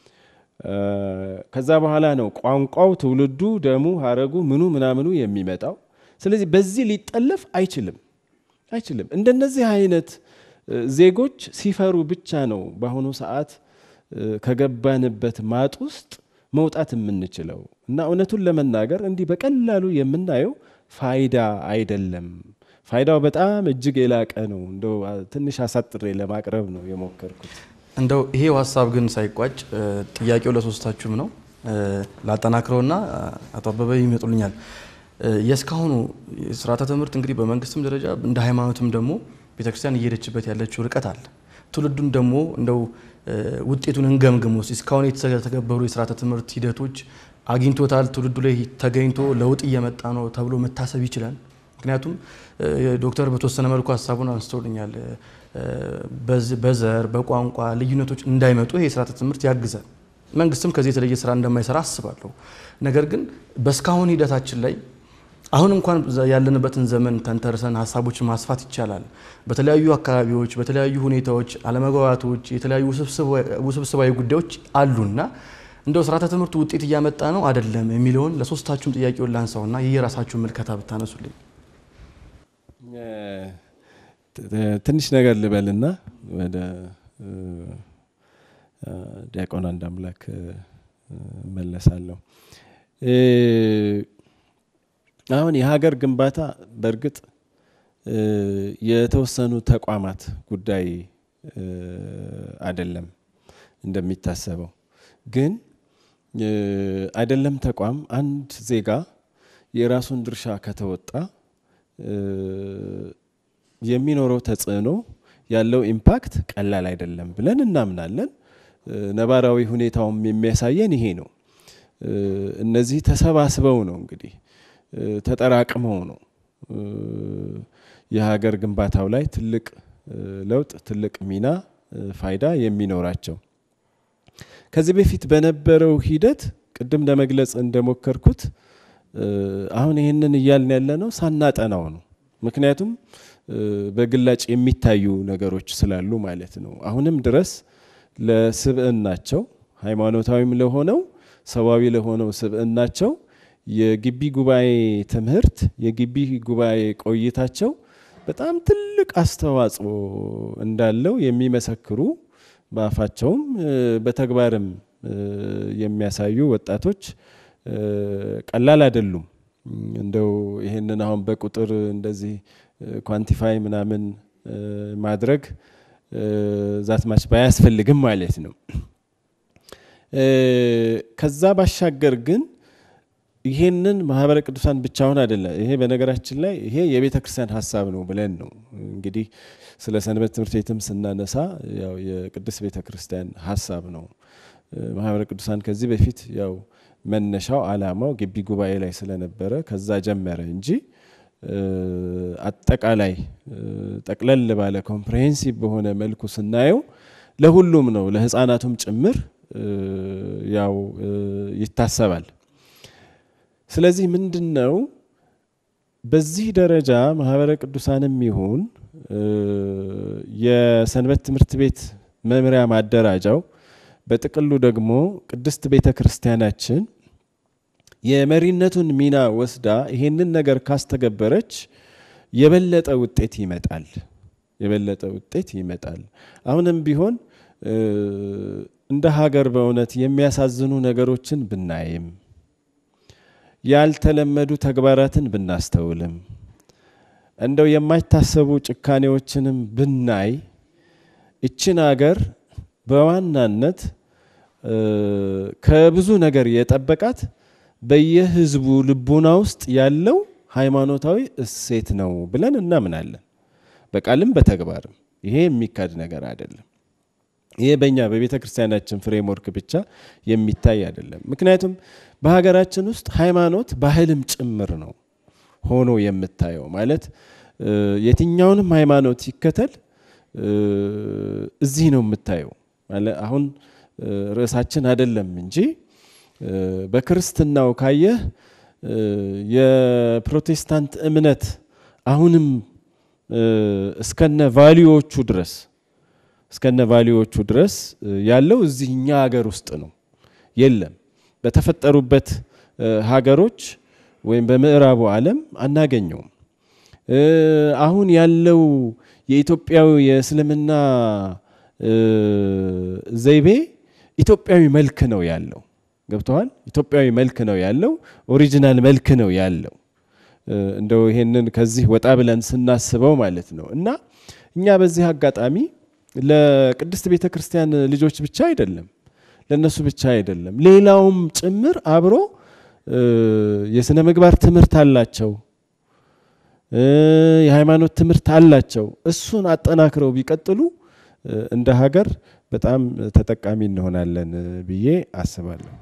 ከዛ በኋላ ነው ቋንቋው፣ ትውልዱ፣ ደሙ፣ ሀረጉ፣ ምኑ ምናምኑ የሚመጣው። ስለዚህ በዚህ ሊጠለፍ አይችልም አይችልም። እንደነዚህ አይነት ዜጎች ሲፈሩ ብቻ ነው በአሁኑ ሰዓት ከገባንበት ማጥ ውስጥ መውጣት የምንችለው እና እውነቱን ለመናገር እንዲህ በቀላሉ የምናየው ፋይዳ አይደለም። ፋይዳው በጣም እጅግ የላቀ ነው። እንደው ትንሽ አሳጥሬ ለማቅረብ ነው የሞከርኩት። እንደው ይሄው ሀሳብ ግን ሳይቋጭ ጥያቄው ለሶስታችሁም ነው። ላጠናክረውና አቶ አበበ ይመጡልኛል። የእስካሁኑ ስርዓተ ትምህርት እንግዲህ በመንግስትም ደረጃ እንደ ሃይማኖትም ደግሞ ቤተክርስቲያን እየሄደችበት ያለችው ርቀት አለ። ትውልዱን ደግሞ እንደው ውጤቱን እንገምግም ውስጥ እስካሁን የተተገበሩ የስርዓተ ትምህርት ሂደቶች አግኝቶታል፣ ትውልዱ ላይ ተገኝቶ ለውጥ እየመጣ ነው ተብሎ መታሰብ ይችላል። ምክንያቱም ዶክተር በተወሰነ መልኩ ሀሳቡን አንስተውልኛል። በዘር በቋንቋ ልዩነቶች እንዳይመጡ ይሄ የስርዓተ ትምህርት ያግዛል። መንግስትም ከዚህ የተለየ ስራ እንደማይሰራ አስባለሁ። ነገር ግን በእስካሁን ሂደታችን ላይ አሁን እንኳን ያለንበትን ዘመን ተንተርሰን ሀሳቦችን ማስፋት ይቻላል። በተለያዩ አካባቢዎች በተለያዩ ሁኔታዎች አለመግባባቶች፣ የተለያዩ ውስብስባዊ ጉዳዮች አሉና እንደው ስርዓተ ትምህርቱ ውጤት እያመጣ ነው አይደለም የሚለውን ለሶስታችሁም ጥያቄውን ላንሳውና የየራሳችሁን ምልከታ ብታነሱልኝ። ትንሽ ነገር ልበልና ወደ ዲያቆን አንድ አምላክ መለሳለሁ። አሁን የሀገር ግንባታ በእርግጥ የተወሰኑ ተቋማት ጉዳይ አይደለም እንደሚታሰበው። ግን አይደለም ተቋም አንድ ዜጋ የራሱን ድርሻ ከተወጣ የሚኖረው ተጽዕኖ ያለው ኢምፓክት ቀላል አይደለም ብለን እናምናለን። ነባራዊ ሁኔታውም የሚያሳየን ይሄ ነው። እነዚህ ተሰባስበው ነው እንግዲህ ተጠራቅመው ነው የሀገር ግንባታው ላይ ትልቅ ለውጥ ትልቅ ሚና ፋይዳ የሚኖራቸው። ከዚህ በፊት በነበረው ሂደት ቅድም ለመግለጽ እንደሞከርኩት አሁን ይህንን እያልን ያለ ነው ሳናጠናው ነው። ምክንያቱም በግላጭ የሚታዩ ነገሮች ስላሉ ማለት ነው። አሁንም ድረስ ለስብዕናቸው ሃይማኖታዊም ለሆነው ሰዋዊ ለሆነው ስብዕናቸው የግቢ ጉባኤ ትምህርት የግቢ ጉባኤ ቆይታቸው በጣም ትልቅ አስተዋጽኦ እንዳለው የሚመሰክሩ በአፋቸውም በተግባርም የሚያሳዩ ወጣቶች ቀላል አይደሉም። እንደው ይህንን አሁን በቁጥር እንደዚህ ኳንቲፋይ ምናምን ማድረግ ዛት ማች ባያስፈልግም ማለት ነው። ከዛ ባሻገር ግን ይሄንን ማህበረ ቅዱሳን ብቻውን አይደለም። ይሄ በነገራችን ላይ ይሄ የቤተ ክርስቲያን ሀሳብ ነው ብለን ነው እንግዲህ ስለ ሰንበት ትምህርት ቤትም ስናነሳ ያው የቅድስት ቤተ ክርስቲያን ሀሳብ ነው። ማህበረ ቅዱሳን ከዚህ በፊት ያው መነሻው አላማው ግቢ ጉባኤ ላይ ስለነበረ ከዛ ጀመረ እንጂ አጠቃላይ ጠቅለል ባለ ኮምፕሬሄንሲቭ በሆነ መልኩ ስናየው ለሁሉም ነው፣ ለህፃናቱም ጭምር ያው ይታሰባል። ስለዚህ ምንድን ነው በዚህ ደረጃ ማህበረ ቅዱሳንም ይሁን የሰንበት ትምህርት ቤት መምሪያ ማደራጃው በጥቅሉ ደግሞ ቅድስት ቤተ ክርስቲያናችን የመሪነቱን ሚና ወስዳ ይሄንን ነገር ካስተገበረች የበለጠ ውጤት ይመጣል። የበለጠ ውጤት ይመጣል። አሁንም ቢሆን እንደ ሀገር በእውነት የሚያሳዝኑ ነገሮችን ብናይም ያልተለመዱ ተግባራትን ብናስተውልም እንደው የማይታሰቡ ጭካኔዎችንም ብናይ ይችን ሀገር በዋናነት ከብዙ ነገር የጠበቃት በየህዝቡ ልቡና ውስጥ ያለው ሃይማኖታዊ እሴት ነው ብለን እናምናለን። በቃልም በተግባርም ይሄ የሚካድ ነገር አይደለም። ይሄ በእኛ በቤተ ክርስቲያናችን ፍሬምወርክ ብቻ የሚታይ አይደለም። ምክንያቱም በሀገራችን ውስጥ ሃይማኖት ባህልም ጭምር ነው ሆኖ የምታየው ማለት የትኛውንም ሃይማኖት ሲከተል እዚህ ነው የምታየው። አሁን ርዕሳችን አይደለም እንጂ በክርስትናው ካየህ የፕሮቴስታንት እምነት አሁንም እስከነ ቫሊዎቹ ድረስ እስከነ ቫሊዎቹ ድረስ ያለው እዚህ እኛ ሀገር ውስጥ ነው። የለም በተፈጠሩበት ሀገሮች ወይም በምዕራቡ ዓለም አናገኘውም። አሁን ያለው የኢትዮጵያዊ የእስልምና ዘይቤ ኢትዮጵያዊ መልክ ነው ያለው። ገብተዋል። ኢትዮጵያዊ መልክ ነው ያለው። ኦሪጂናል መልክ ነው ያለው። እንደው ይሄንን ከዚህ ወጣ ብለን ስናስበው ማለት ነው እና እኛ በዚህ አጋጣሚ ለቅድስት ቤተ ክርስቲያን ልጆች ብቻ አይደለም፣ ለነሱ ብቻ አይደለም፣ ሌላውም ጭምር አብሮ የስነ ምግባር ትምህርት አላቸው፣ የሃይማኖት ትምህርት አላቸው። እሱን አጠናክረው ቢቀጥሉ እንደ ሀገር በጣም ተጠቃሚ እንሆናለን ብዬ አስባለሁ።